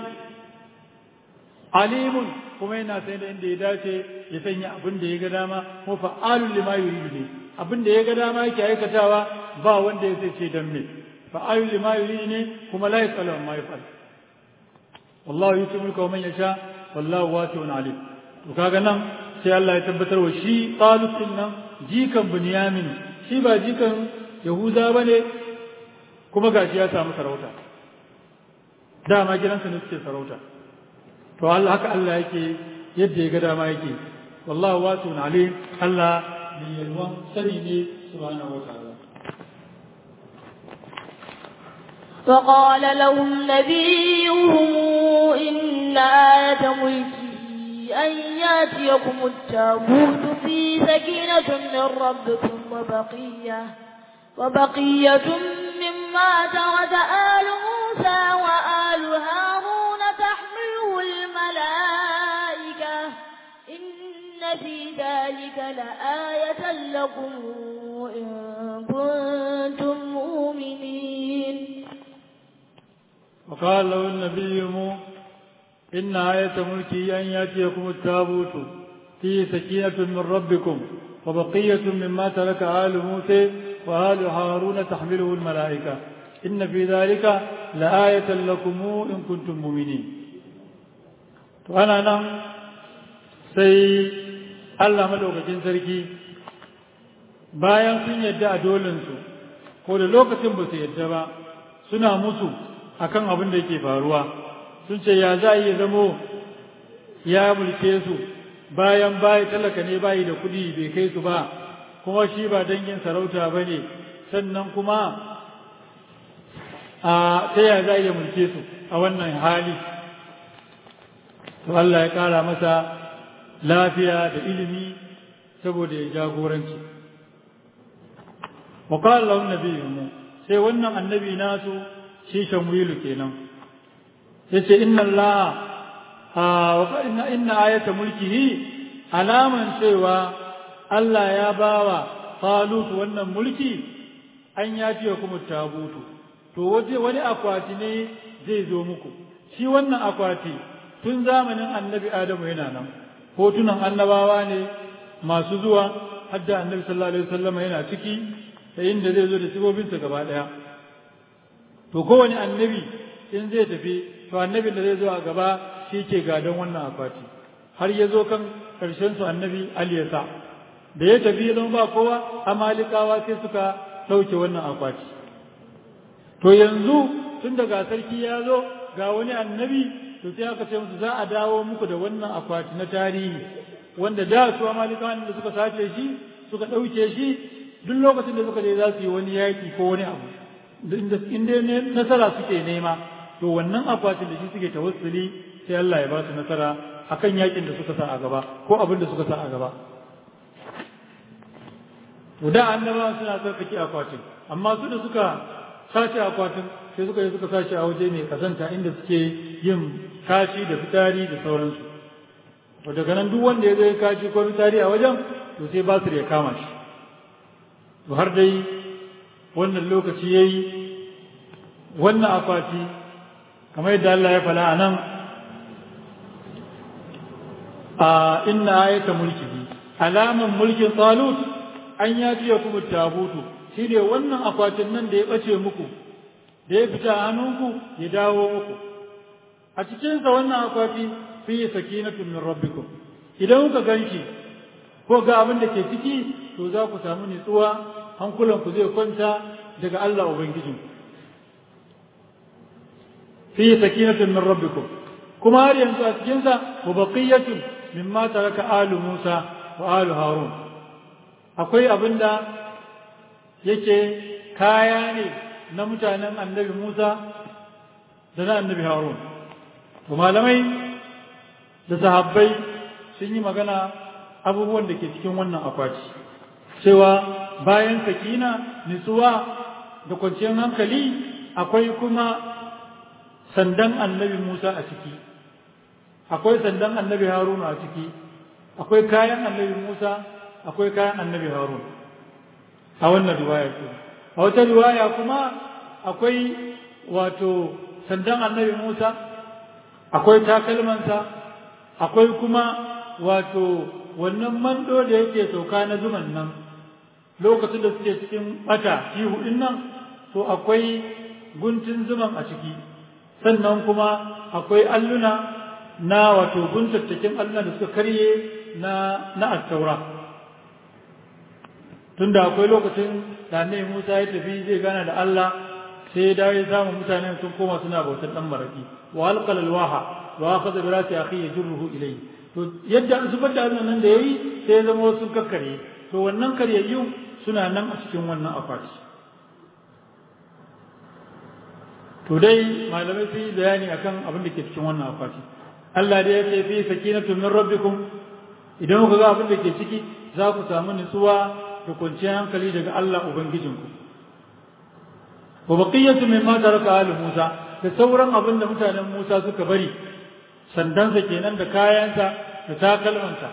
alimun kuma yana sai da inda ya dace ya sanya abin da ya ga dama ko fa'alul lima yuridu ne abin da ya ga dama yake aikatawa ba wanda ya sai ce dan me fa'alul lima yuridu ne kuma la yasalu amma yafal wallahu yuti mulka man yasha wallahu wasi'un alim to kaga nan sai Allah ya tabbatar wa shi Talut din nan jikan Bunyamin shi ba jikan Yahuda bane kuma gashi ya samu sarauta dama gidansa ne suke sarauta to Allah haka Allah yake yadda ya ga dama yake wallahu wasi'un alim Allah mai yalwan sani ne subhanahu wa ta'ala فقال لهم نبيهم إن آية ملكه أن ياتيكم التابوت في سكينة من ربكم وبقية وبقية مما ترك آل موسى وآل هارون تحمله الملائكة إن في ذلك لآية لكم إن كنتم مؤمنين وقال له النبي إن آية ملكي أن يأتيكم التابوت فيه سكينة من ربكم وبقية مما ترك آل موسى وآل هارون تحمله الملائكة إن في ذلك لآية لكم إن كنتم مؤمنين وأنا نعم sai Allah madaukakin sarki bayan sun yadda a dolinsu ko da lokacin ba su yadda ba suna musu akan abin da yake faruwa sun ce ya za a iya zamo ya mulke su bayan bayi talaka ne bayi da kuɗi bai kai su ba kuma shi ba dangin sarauta ba ne sannan kuma a ta ya za a iya mulke su a wannan hali to Allah ya ƙara masa lafiya da ilimi saboda ya jagoranci wa qala lahu nabiyyu sai wannan annabi nasu shi shamwilu kenan yace inna Allah wa inna inna ayata mulkihi alaman cewa Allah ya bawa Talut wannan mulki an ya ce kuma tabutu to waje wani akwati ne zai zo muku shi wannan akwati tun zamanin annabi Adamu yana nan hotunan annabawa ne masu zuwa hadda annabi sallallahu alaihi wasallam yana ciki da inda zai zo da sibobinsa gaba daya to kowane annabi in zai tafi to annabin da zai zo a gaba shi ke gadon wannan akwati har ya zo kan karshen su annabi Ali ya sa da ya tafi ya ba kowa amalikawa sai suka ɗauke wannan akwati to yanzu tun daga sarki ya zo ga wani annabi to sai aka ce musu za a dawo muku da wannan akwati na tarihi wanda da su amalikawan da suka sace shi suka ɗauke shi duk lokacin da suka je za su yi wani yaƙi ko wani abu in dai nasara suke nema to wannan akwatin da shi suke tawassuli sai Allah ya ba su nasara akan yaƙin da suka sa a gaba ko abin da suka sa a gaba to da annabawa suna tsarkake akwatin amma su da suka sace akwatin sai suka yi suka sace a waje mai kazanta inda suke yin kashi da fitari da sauransu to daga nan duk wanda ya zo ya kashi ko fitari a wajen to sai ba su ya kama shi to har dai wannan lokaci ya yi wannan akwati kamar yadda Allah ya fala a nan a inna ayata mulki alaman mulkin talut an ya fiye kuma tabutu shi ne wannan akwatin nan da ya ɓace muku da ya fita hannunku ya dawo muku a cikinsa wannan akwati fi sakinatun min rabbikum idan kuka ganshi ko ga abin da ke ciki to za ku samu nutsuwa hankulanku zai kwanta daga Allah Ubangijin. Fi sakinatun min rabbikum kuma har yanzu a cikinsa wa baqiyatun mimma taraka alu Musa wa alu Harun akwai abinda yake kaya ne na mutanen annabi Musa da na annabi Harun to malamai da sahabbai sun yi magana abubuwan da ke cikin wannan akwati cewa bayan sakina nutsuwa da kwanciyar hankali akwai kuma sandan annabi Musa a ciki akwai sandan annabi Haruna a ciki akwai kayan annabi Musa akwai kayan annabi Harun a wannan riwaya ce a wata riwaya kuma akwai wato sandan annabi Musa akwai takalmansa akwai kuma wato wannan mando da yake sauka na zuman nan lokacin da suke cikin bata ihu din nan to akwai guntun zuman a ciki sannan kuma akwai alluna na wato guntattakin alluna da suka karye na na attaura tunda akwai lokacin da annabi Musa ya tafi zai gana da Allah sai ya dawo ya samu mutanen sun koma suna bautar dan maraki wa alqal alwaha wa akhadha bi rasi akhi yajruhu ilayhi to yadda zubar da nan da yayi sai ya zama sun kakkare to wannan karyayyu suna nan a cikin wannan akwati to dai malamai sun yi bayani akan abin da ke cikin wannan akwati Allah dai ya ce fi sakinatu min rabbikum idan kuka ga abin da ke ciki za ku samu nutsuwa da kwanciyar hankali daga Allah ubangijinku wa baqiyatu mimma taraka ali Musa da sauran abin da mutanen Musa suka bari sandansa kenan da kayansa da takalmansa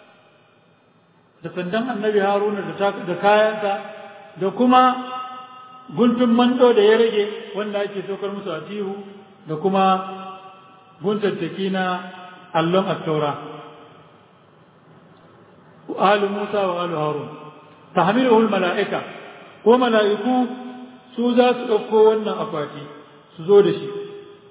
da sandan annabi Haruna da kayansa da kuma guntun mando da ya rage wanda ake saukar musu a tihu da kuma guntattaki na allon attaura alu Musa wa alu Harun tahmiluhu mala'ika ko mala'iku su za su ɗauko wannan akwati su zo da shi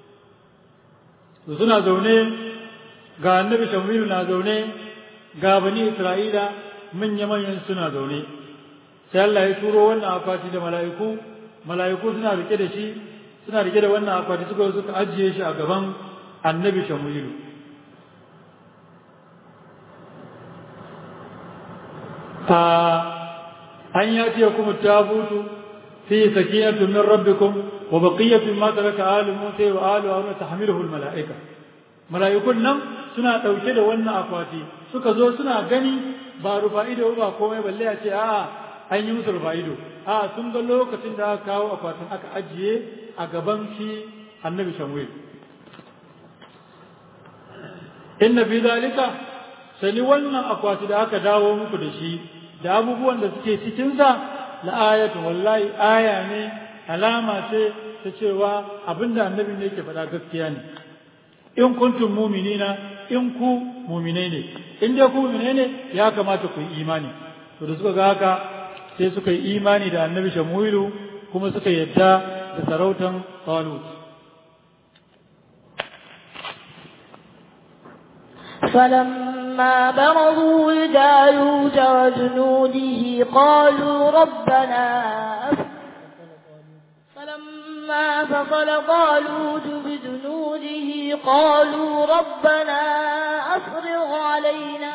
su suna zaune ga annabi shamilu na zaune ga bani isra'ila manya-manyan suna zaune sai Allah ya turo wannan akwati da mala'iku mala'iku suna rike da shi suna rike da wannan akwati suka suka ajiye shi a gaban annabi shamilu an yati kuma tabutu fi sakinatu min rabbikum wa baqiyatu ma taraka alu musa wa alu harun tahmiluhu al malaika malaikun nan suna dauke da wannan akwati suka zo suna gani ba rufa'ido ba komai balle a ce a'a an yi musu rufa'ido a sun ga lokacin da aka kawo akwatin aka ajiye a gaban shi annabi shamwil inna fi zalika sani wannan akwati da aka dawo muku da shi da abubuwan da suke cikinsa la ayatu wallahi aya ne alama ce ta cewa abinda annabi ne yake faɗa gaskiya ne in kuntum mu'minina in ku mu'minai ne in dai ku mu'minai ne ya kamata ku yi imani to da suka ga haka sai suka yi imani da annabi shamuilu kuma suka yadda da sarautan talut فلما برزوا لجالوت وجنوده قالوا ربنا فلما فصل طالوت بجنوده قالوا ربنا أفرغ علينا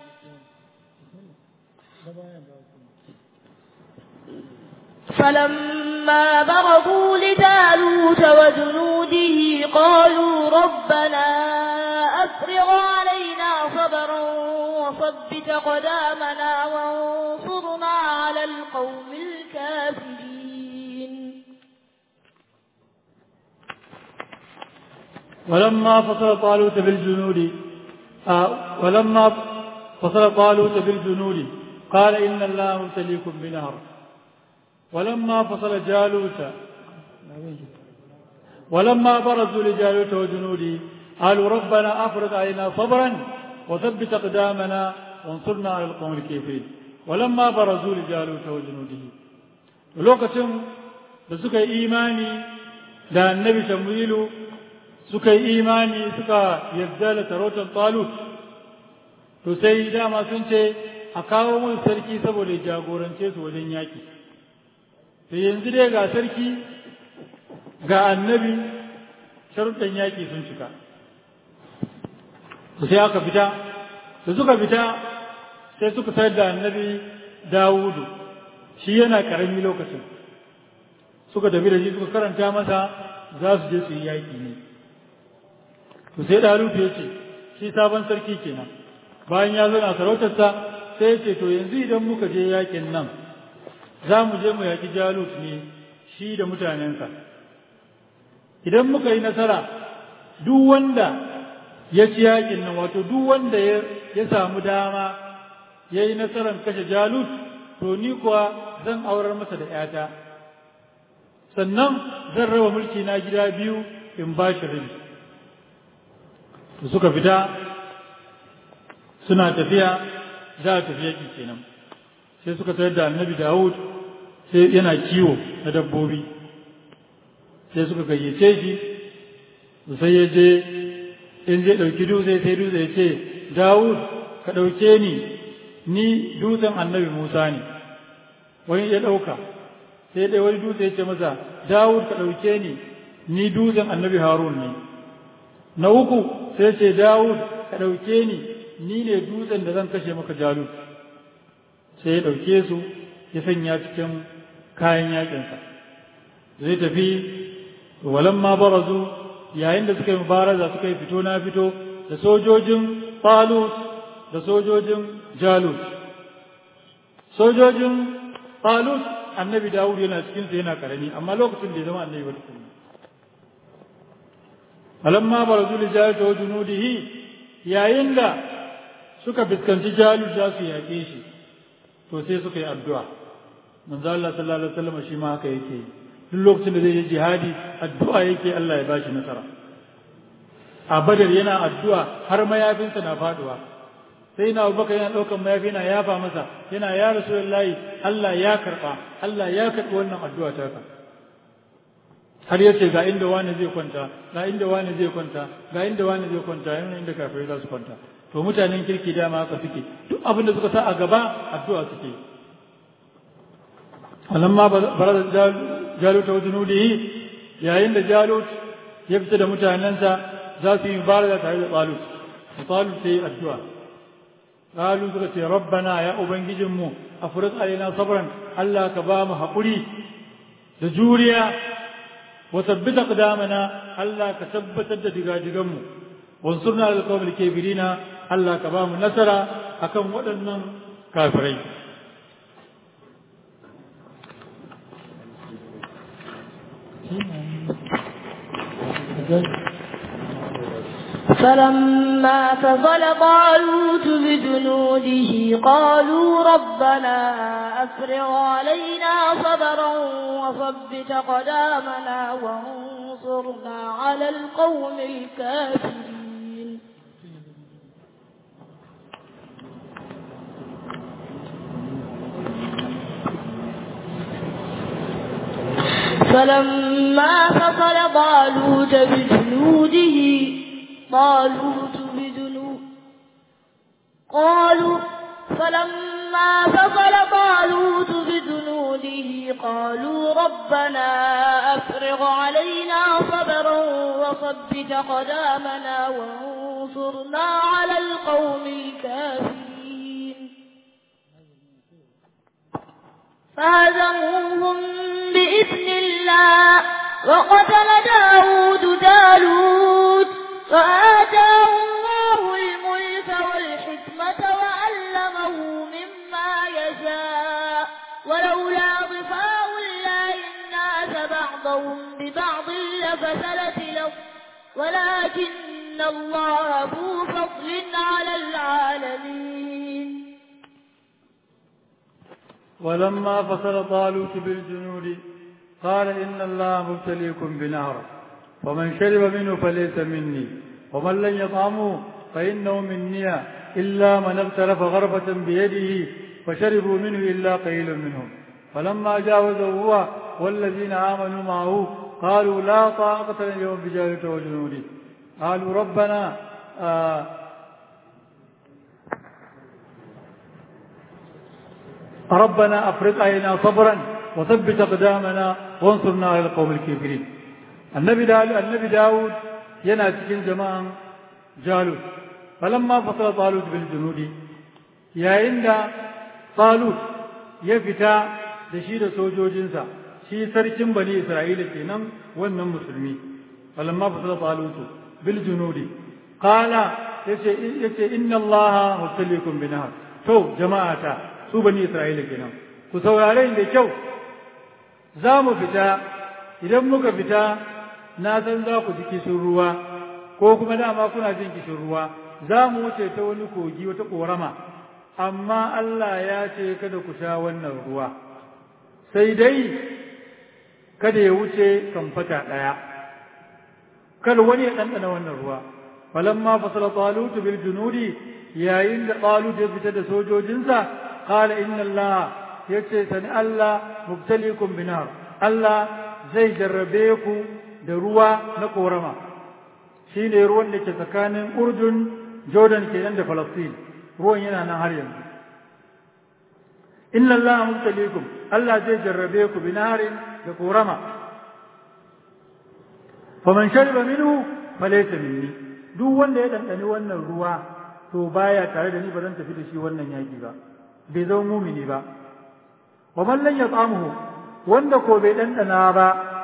فلما برزوا لجالوت وجنوده قالوا ربنا أفرغ علينا صبرا وثبت قدامنا وانصرنا على القوم الكافرين ولما فصل طالوت بالجنود آه ولما فصل طالوت بالجنود قال إن الله مبتليكم بنهر ولما فصل جالوت ولما برزوا لجالوت وجنوده قالوا ربنا أفرغ علينا صبرا وثبت أقدامنا وانصرنا على القوم الكافرين ولما برزوا لجالوت وجنوده lokacin da suka yi imani da annabi shamuilu suka yi imani suka yarda da tarautar talut to sai dama sun ce a kawo mun sarki saboda jagorance su wajen yaƙi to yanzu dai ga sarki ga annabi sharuɗan yaƙi sun cika sai aka fita da suka fita sai suka sayar da annabi dawudu shi yana karami lokacin suka tafi da shi suka karanta masa za su je su yi yaƙi ne to sai ɗalutu ya ce shi sabon sarki kenan bayan ya zana sarautarsa sai ya ce to yanzu idan muka je yaƙin nan za mu je mu yaƙi jalut ne shi da mutanensa idan muka yi nasara duk wanda ya ci yaƙin nan wato duk wanda ya samu dama ya yi nasarar kashe jalut to ni kuwa zan aurar masa da ‘yata sannan zan raba mulki na gida biyu in ba shi rabi to suka fita suna tafiya za a tafi yaƙi kenan sai suka tayar da annabi dawud sai yana kiwo na dabbobi sai suka gayyace shi sai ya je in zai ɗauki dutse sai dutse ya ce dawud ka ɗauke ni ni dutsen annabi musa ne wani ya ɗauka sai dai wani dutse ya ce masa dawud ka ɗauke ni ni dutsen annabi harun ne na uku sai ce dawud ka ɗauke ni ni ne dutsen da zan kashe maka jalut sai ya ɗauke su ya sanya cikin kayan yakinsa zai tafi walamma barazu yayin da suka yi mubaraza suka yi fito na fito da sojojin talut da sojojin jalut sojojin talut annabi dawud yana cikinsa yana karami amma lokacin da ya zama annabi ba tukuna alamma barazu li jalut wa junudihi yayin da suka fuskanci jalut za su yaƙe shi to sai suka yi addu'a manzo Allah sallallahu alaihi wasallam shi ma haka yake yi duk lokacin da zai yi jihadi addu'a yake Allah ya bashi nasara a badar yana addu'a har mayafinsa na faduwa sai na abubakar yana ɗaukan mayafi na yafa masa yana ya rasulullahi Allah ya karɓa Allah ya karɓi wannan addu'a ta ka har yace ga inda wani zai kwanta ga inda wani zai kwanta ga inda wani zai kwanta yana inda kafirai za su kwanta to mutanen kirki dama haka suke duk abin da suka sa a gaba addu'a suke alamma barazan jalut wa junudihi yayin da jalut ya fita da mutanensa za su yi mubaraza tare da talut da talut sai addu'a qalu suka ce rabbana ya ubangijin mu afriq alaina sabran Allah ka ba mu haƙuri da juriya wa tabbita qadamana Allah ka tabbatar da digadigan mu wansurna lil qawmil kafirina Allah ka ba mu nasara akan waɗannan kafirai فلما فصل طالوت بجنوده قالوا ربنا أفرغ علينا صبرا وثبت قدامنا وانصرنا على القوم الكافرين فلما فصل طالوت بجنوده طالوت بجنود قالوا فلما فصل طالوت بجنوده قالوا ربنا أفرغ علينا صبرا وثبت قدامنا وانصرنا على القوم الكافرين فهزموهم بإذن الله وقتل داود جالوت وآتاه الله الملك والحكمة وعلمه مما يشاء ولولا ضفاء الله الناس بعضهم ببعض لفسدت الأرض ولكن الله ذو فضل على العالمين ولما فصل طالوت بالجنود قال إن الله مبتليكم بنهر ومن شرب منه فليس مني ومن لم يطعمه فإنه مني إلا من اغترف غرفة بيده فشربوا منه إلا قليل منهم فلما جاوزه هو والذين آمنوا معه قالوا لا طاقة لنا اليوم بجالوت وجنوده قالوا ربنا آه ربنا أفرق علينا صبرا وثبت أقدامنا وانصرنا على القوم الكافرين النبي داود النبي داود yana cikin jama'an jalut falamma fasala talut bil junudi yayin da talut ya fita da shi da sojojinsa shi sarkin bani isra'ila kenan wannan musulmi falamma fasala talutu bil junudi qala yace yace inna allaha mutalikum binahar to jama'ata su bani isra'ila kenan ku saurare da kyau za mu fita idan muka fita na san za ku ji kishin ruwa ko kuma dama kuna jin kishin ruwa za mu wuce ta wani kogi wata korama amma Allah ya ce kada ku sha wannan ruwa sai dai kada ya wuce kamfata ɗaya kada wani ya ɗanɗana wannan ruwa falamma fasala talut bil junudi yayin da talut ya fita da sojojinsa qala inna Allah yace sani Allah mubtalikum binar Allah zai jarrabe ku da ruwa na korama shine ruwan da ke tsakanin Urdun Jordan kenan da Palestine ruwan yana nan har yanzu inna Allah mubtalikum Allah zai jarrabe ku binarin da korama faman shariba minhu falaysa minni duk wanda ya dandani wannan ruwa to baya tare da ni ba zan tafi da shi wannan yaki ba bai zama mumini ba wa man lam yat'amuhu wanda ko bai dandana ba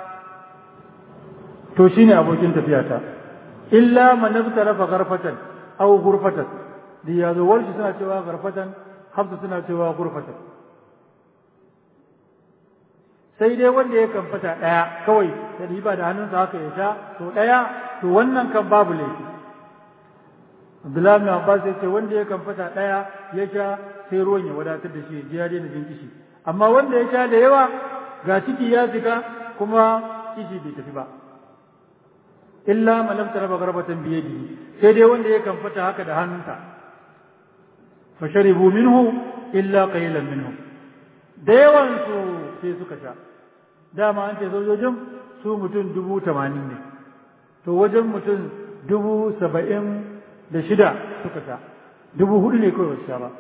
to shine abokin tafiyata illa man naftarafa gharfatan aw ghurfatan da yazo warshi suna cewa gharfatan hafsa suna cewa ghurfatan sai dai wanda ya kamfata ɗaya kawai da riba da hannunsa haka ya sha to ɗaya to wannan kan babu laifi Abdullahi bin Abbas ya ce wanda ya kamfata ɗaya ya sha sai ruwan ya wadatar da shi ya daina jin kishi amma wanda ya sha da yawa ga ciki ya fita kuma kishi bai tafi ba illa man lam taraba garbatan bi yadihi sai dai wanda ya kamfata haka da hannunsa fa sharibu minhu illa qalilan minhu da yawan su sai suka sha dama an ce sojojin su mutum dubu tamanin ne to wajen mutum dubu saba'in da shida suka sha dubu hudu ne kawai sha ba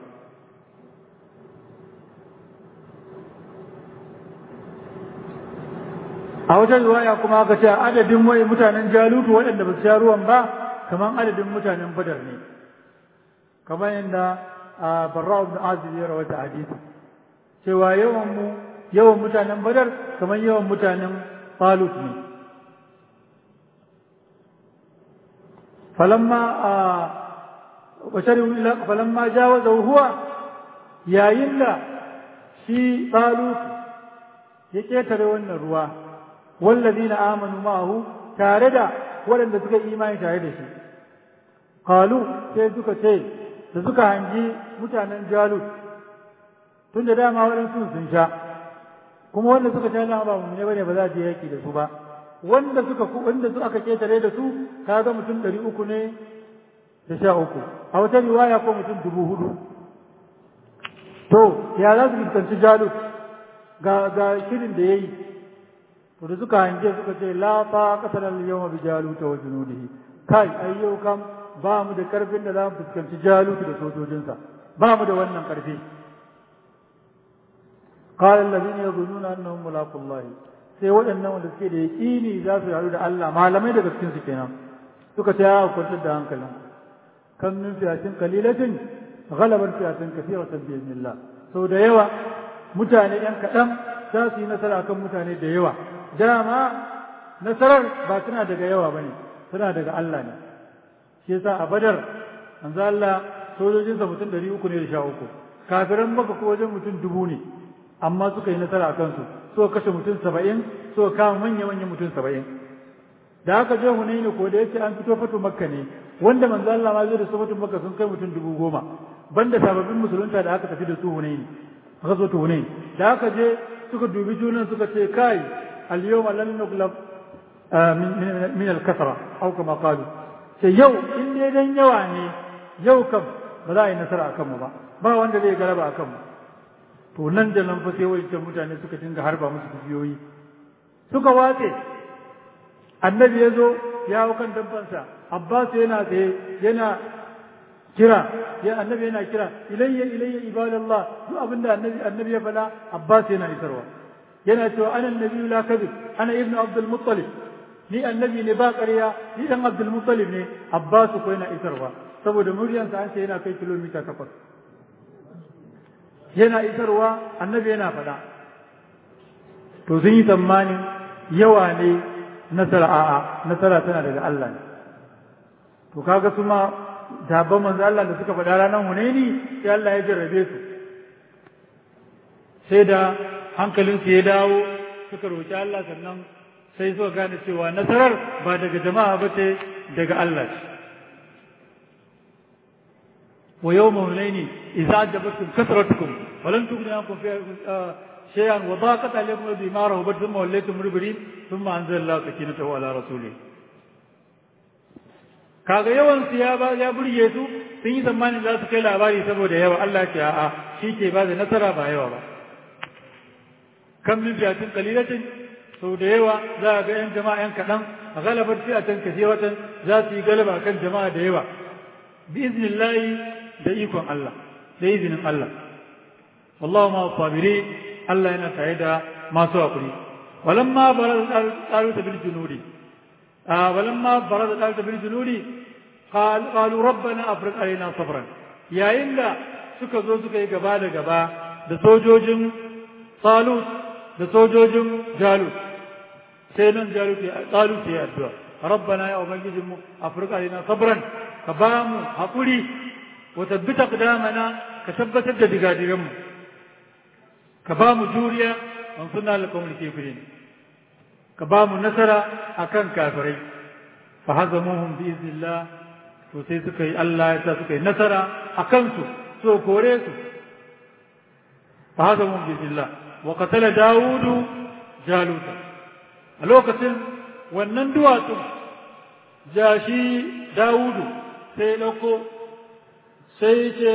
a wajen riwaya kuma aka ce adadin wai mutanen jalutu waɗanda ba su sha ruwan ba kamar adadin mutanen badar ne kamar yadda a barra ibn azib ya rawata hadisi cewa yawan mu yawan mutanen badar kamar yawan mutanen talut ne falamma a basharin falamma jawaza huwa yayin da shi talut ya ketare wannan ruwa wallazina amanu ma'ahu tare da waɗanda suka imani tare da shi qalu sai suka ce da suka hangi mutanen jalut tun da dama waɗansu sun sha kuma wanda suka sha dama ba mu ne bane ba za a je yaki da su ba wanda suka wanda su aka ketare da su kaga mutum ɗari uku ne da sha uku a wata riwaya ko mutum dubu hudu to ya za su fuskanci jalut ga ga shirin da yayi to da suka hange suka ce la fa qatala al yawma bi jalut wa junudihi kai ayyau kam ba mu da karfin da za mu fuskanci jalut da sojojinsa ba mu da wannan karfi قال الذين يظنون انهم ملاقوا الله sai waɗannan wanda suke da yaƙini za su haɗu da Allah malamai daga cikin su kenan suka ce ya kwantar da hankalin kan min fiyatin kalilatin ghalabar fiyatin kathiratan bi idnillah sau da yawa mutane yan kaɗan za su yi nasara kan mutane da yawa dama nasarar ba tana daga yawa bane tana daga Allah ne shi yasa a badar manzo Allah sojojinsa mutum ɗari uku ne da sha uku kafiran maka ko wajen mutum dubu ne amma suka yi nasara a kansu suka kashe mutum saba'in suka kama manya-manyan mutum saba'in da aka je hunaini ko da yace an fito fatu makka ne wanda manzo Allah ma zai da su fatu makka sun kai mutum dubu goma banda sababbin musulunta da aka tafi da su hunaini aka zo ta hunaini da aka je suka dubi junan suka ce kai al-yawma lan nuglab min al-kasra aw kama qalu sai yau in dai dan yawa ne yau kam ba za a yi nasara akan mu ba ba wanda zai galaba akan mu to nan da nan fa sai wancan mutane suka dinga harba musu kibiyoyi suka watse annabi ya zo ya hau kan dabbansa abbas yana tsaye yana kira ya annabi yana kira ilayya ilayya ibadallah duk abin da annabi annabi ya faɗa abbas yana isarwa yana cewa ana annabi la kadhib ana ibnu abdul muttalib ni annabi ne ba ƙarya ni dan abdul muttalib ne abbas ko yana isarwa saboda muryansa an ce yana kai kilomita takwas yana isarwa annabi yana faɗa to sun yi tsammanin yawa ne nasara a'a nasara tana daga Allah ne to kaga su ma dabban manzo Allah da suka faɗa ranar Hunaini sai Allah ya jarrabe su sai da hankalinsu ya dawo suka roƙi Allah sannan sai suka gane cewa nasarar ba daga jama'a ba ce daga Allah ce wa yawma hunaini idza ajabatkum kasratukum wa lam tughni ankum شيئا وضاقت عليكم بما رهبت ثم وليتم مدبرين ثم انزل الله سكينته على رسوله kaga yawan su ya ba ya burge su sun yi tsammanin za su kai labari saboda yawa Allah ce a'a shi ke ba da nasara ba yawa ba kan min fiyatin qalilatin sau da yawa za a ga yan jama'a yan kaɗan a galabar fiyatan kasiratan za su yi galaba kan jama'a da yawa bi iznillahi da ikon Allah da izinin Allah wallahu ma sabiri Allah yana tare da masu hakuri walamma baraz talut bil junudi ah walamma baraz talut bil junudi qalu rabbana afriq alaina sabran yayin da suka zo suka yi gaba da gaba da sojojin talut da sojojin jalut sai nan jalut ya talut ya addu'a rabbana ya ubangijinmu afriq alaina sabran ka ba mu hakuri wa tabbita qadamana ka tabbatar da digadiganmu ka ba mu juriya an suna alƙawar kafirin ka ba mu nasara akan kafirai fa hazamuhum bi iznillah to sai suka yi Allah ya sa suka yi nasara a kansu so kore su fa hazamuhum bi iznillah wa qatala daudu jaluta a lokacin wannan duwatsun jashi daudu sai dauko sai ce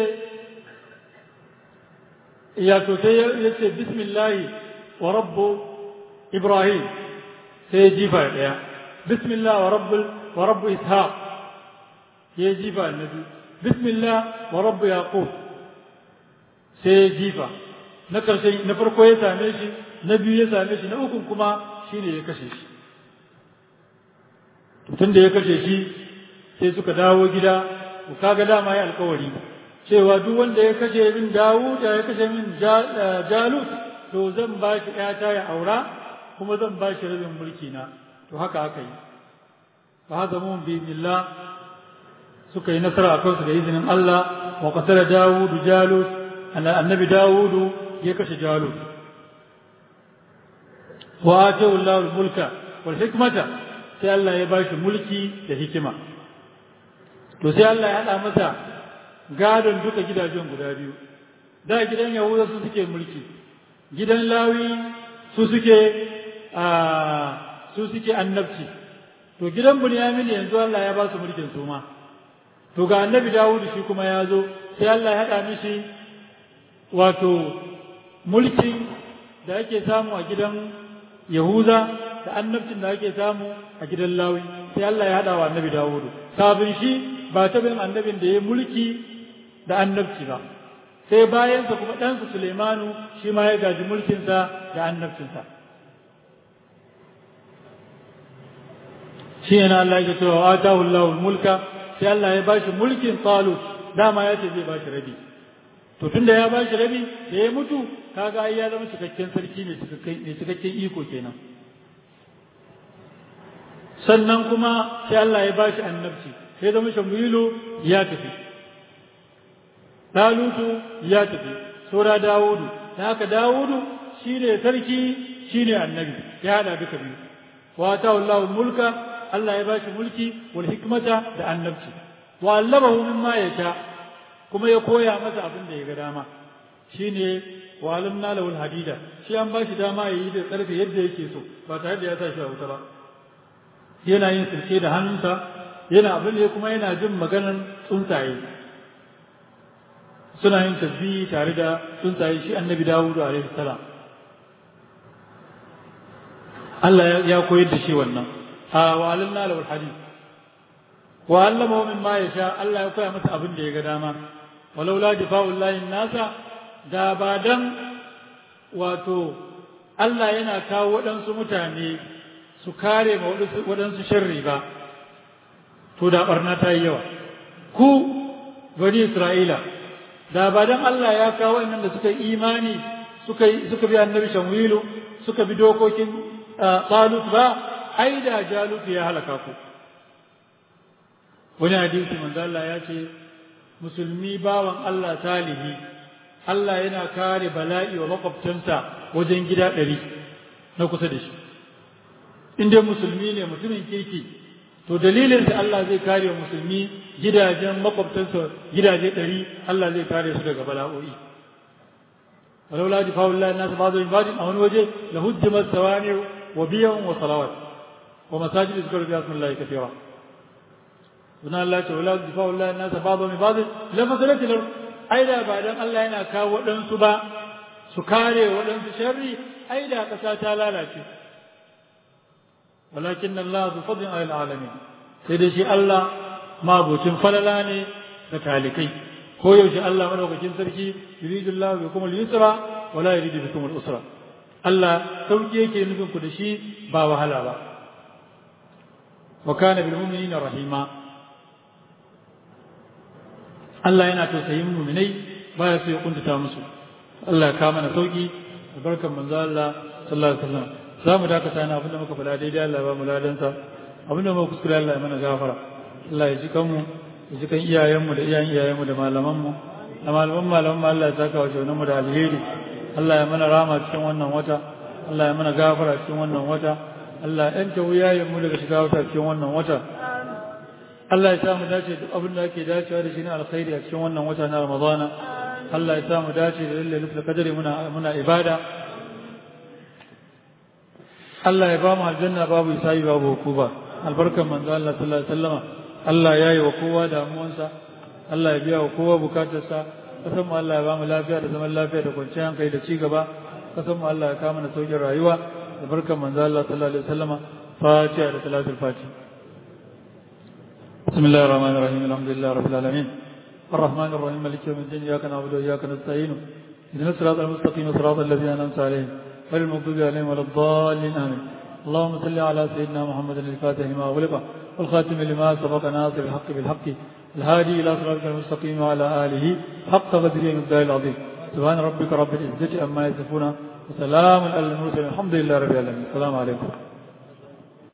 ya to sai ya ce bismillahi wa rabbu ibrahim sai ya jifa daya bismillah wa rabbul wa rabbu ishaq ya jifa annabi bismillah wa rabbu yaqub sai ya jifa na karshen na farko ya same shi na biyu ya same shi na uku kuma shine ya kashe shi tun da ya kashe shi sai suka dawo gida kaga dama ya alkawari cewa duk wanda ya kashe min Dawud ya kashe min Jalut to zan ba shi ƴata ya aura kuma zan ba shi rabin mulki na to haka aka yi fa hazamu bi billah suka yi nasara akan su da izinin Allah wa qatala Dawud Jalut annabi Dawud ya kashe Jalut wa atahu Allah mulka wal hikmata sai Allah ya ba shi mulki da hikima to sai Allah ya hada masa gadon duka gidajen guda biyu da gidan yahuda su suke mulki gidan lawi su suke a su suke annabci to gidan bunyamin yanzu Allah ya ba su mulkin su ma to ga annabi dawudu shi kuma ya zo sai Allah ya haɗa mishi wato mulkin da ake samu a gidan yahuda da annabcin da ake samu a gidan lawi sai Allah ya haɗa wa annabi dawudu kafin shi ba ta bin annabin da ya mulki da annabci ba sai bayansa kuma ɗansa Suleimanu shi ma ya gaji mulkinsa da annabcinsa shi yana Allah ya cewa wa atahu Allahul mulka sai Allah ya bashi mulkin Talut dama ya ce zai bashi rabi to tunda ya bashi rabi da ya mutu kaga ai ya zama cikakken sarki ne cikakken cikakken iko kenan sannan kuma sai Allah ya bashi annabci sai zama Shamuilu ya tafi Dalutu ya tafi, saura Dawudu, da haka Dawudu shi ne sarki shi ne annabi, ya haɗa duka biyu. Wata wallahu mulka, Allah ya bashi mulki wal hikmata da annabci. Wa allamahu mimma ya sha, kuma ya koya masa abin da ya ga dama. Shi ne wa alimna lahul hadida, shi an bashi dama ya yi da ƙarfe yadda yake so, ba tare da ya sa shi a wuta ba. Yana yin sirke da hannunsa, yana abin da kuma yana jin maganar tsuntsaye. suna yin tasbihi tare da tsuntsaye shi annabi Dawudu alaihi salam Allah ya koyar da shi wannan a wa alimna lahu hadith wa allama min ma yasha Allah ya koya masa abin da ya ga dama walau la difa'u llahi nasa da ba dan wato Allah yana kawo waɗansu mutane su kare ma waɗansu sharri ba to da barna ta yi yawa ku bani Isra'ila da ba dan Allah ya kawo waɗannan da suka imani suka suka bi annabi shamwilu suka bi dokokin talut ba ai da jalut ya halaka ku wani hadisi manzo Allah ya ce musulmi bawan Allah salihi Allah yana kare bala'i wa makwabtansa wajen gida ɗari na kusa da shi in dai musulmi ne mutumin kirki to dalilin da Allah zai kare wa musulmi gidajen makwabtansa gidaje ɗari Allah zai kare su daga bala'o'i ولولا دفاع الله الناس بعضهم بعض أو وجه لهدمت الصوامع وبيع وصلوات ومساجد يذكر فيها اسم الله كثيرا suna Allah ce wala difa wallahi nasa ba'dhu min ba'd la fasalat lahu ai da ba dan Allah yana kawo waɗansu ba su kare waɗansu sharri ai da ƙasa ta lalace walakin Allah zu fadlin ala alamin sai dai shi Allah mabucin falala ne da talikai ko yaushe Allah madaukakin sarki yuridu Allah bikum al-yusra wala yuridu bikum al-usra Allah sauki yake nufin ku da shi ba wahala ba wa kana bil mu'minina rahima Allah yana tausayin muminai baya so ya kuntata musu Allah ya kama na sauki barkan manzo Allah sallallahu alaihi wasallam za mu dakata na abinda muka faɗa daidai Allah ba mu ladansa abinda muka kuskure Allah ya mana gafara Allah ya ji kanmu ya ji kan iyayenmu da iyayen iyayenmu da malamanmu da malaman malaman Allah ya saka wa mu da alheri Allah ya mana rama cikin wannan wata Allah ya mana gafara cikin wannan wata Allah ya yanta wuyayenmu daga shiga wata cikin wannan wata Allah ya sa mu dace duk abin da ake dacewa da shi na alkhairi a cikin wannan wata na Ramadana Allah ya sa mu dace da lalle nufin kadari muna muna ibada Allah ya ba mu aljanna babu isa'i babu hukuba albarkan manzo Allah sallallahu alaihi wasallama Allah ya yi wa kowa damuwansa Allah ya biya wa kowa bukatarsa kasan mu Allah ya ba mu lafiya da zaman lafiya da kwanciyar hankali da ci gaba kasan mu Allah ya kama na saukin rayuwa albarkan manzo Allah sallallahu alaihi wasallama fatiha da salatul fatiha بسم الله الرحمن الرحيم الحمد لله رب العالمين الرحمن الرحيم مالك يوم الدين اياك نعبد واياك نستعين اهدنا الصراط المستقيم صراط الذين انعمت عليهم غير المغضوب عليهم ولا الضالين امين اللهم صل على سيدنا محمد الفاتح لما اغلق والخاتم لما سبق ناصر الحق بالحق الهادي الى صراطك المستقيم وعلى اله حق قدره المقدار العظيم سبحان ربك رب العزه عما يصفون وسلام على المرسلين الحمد لله رب العالمين السلام عليكم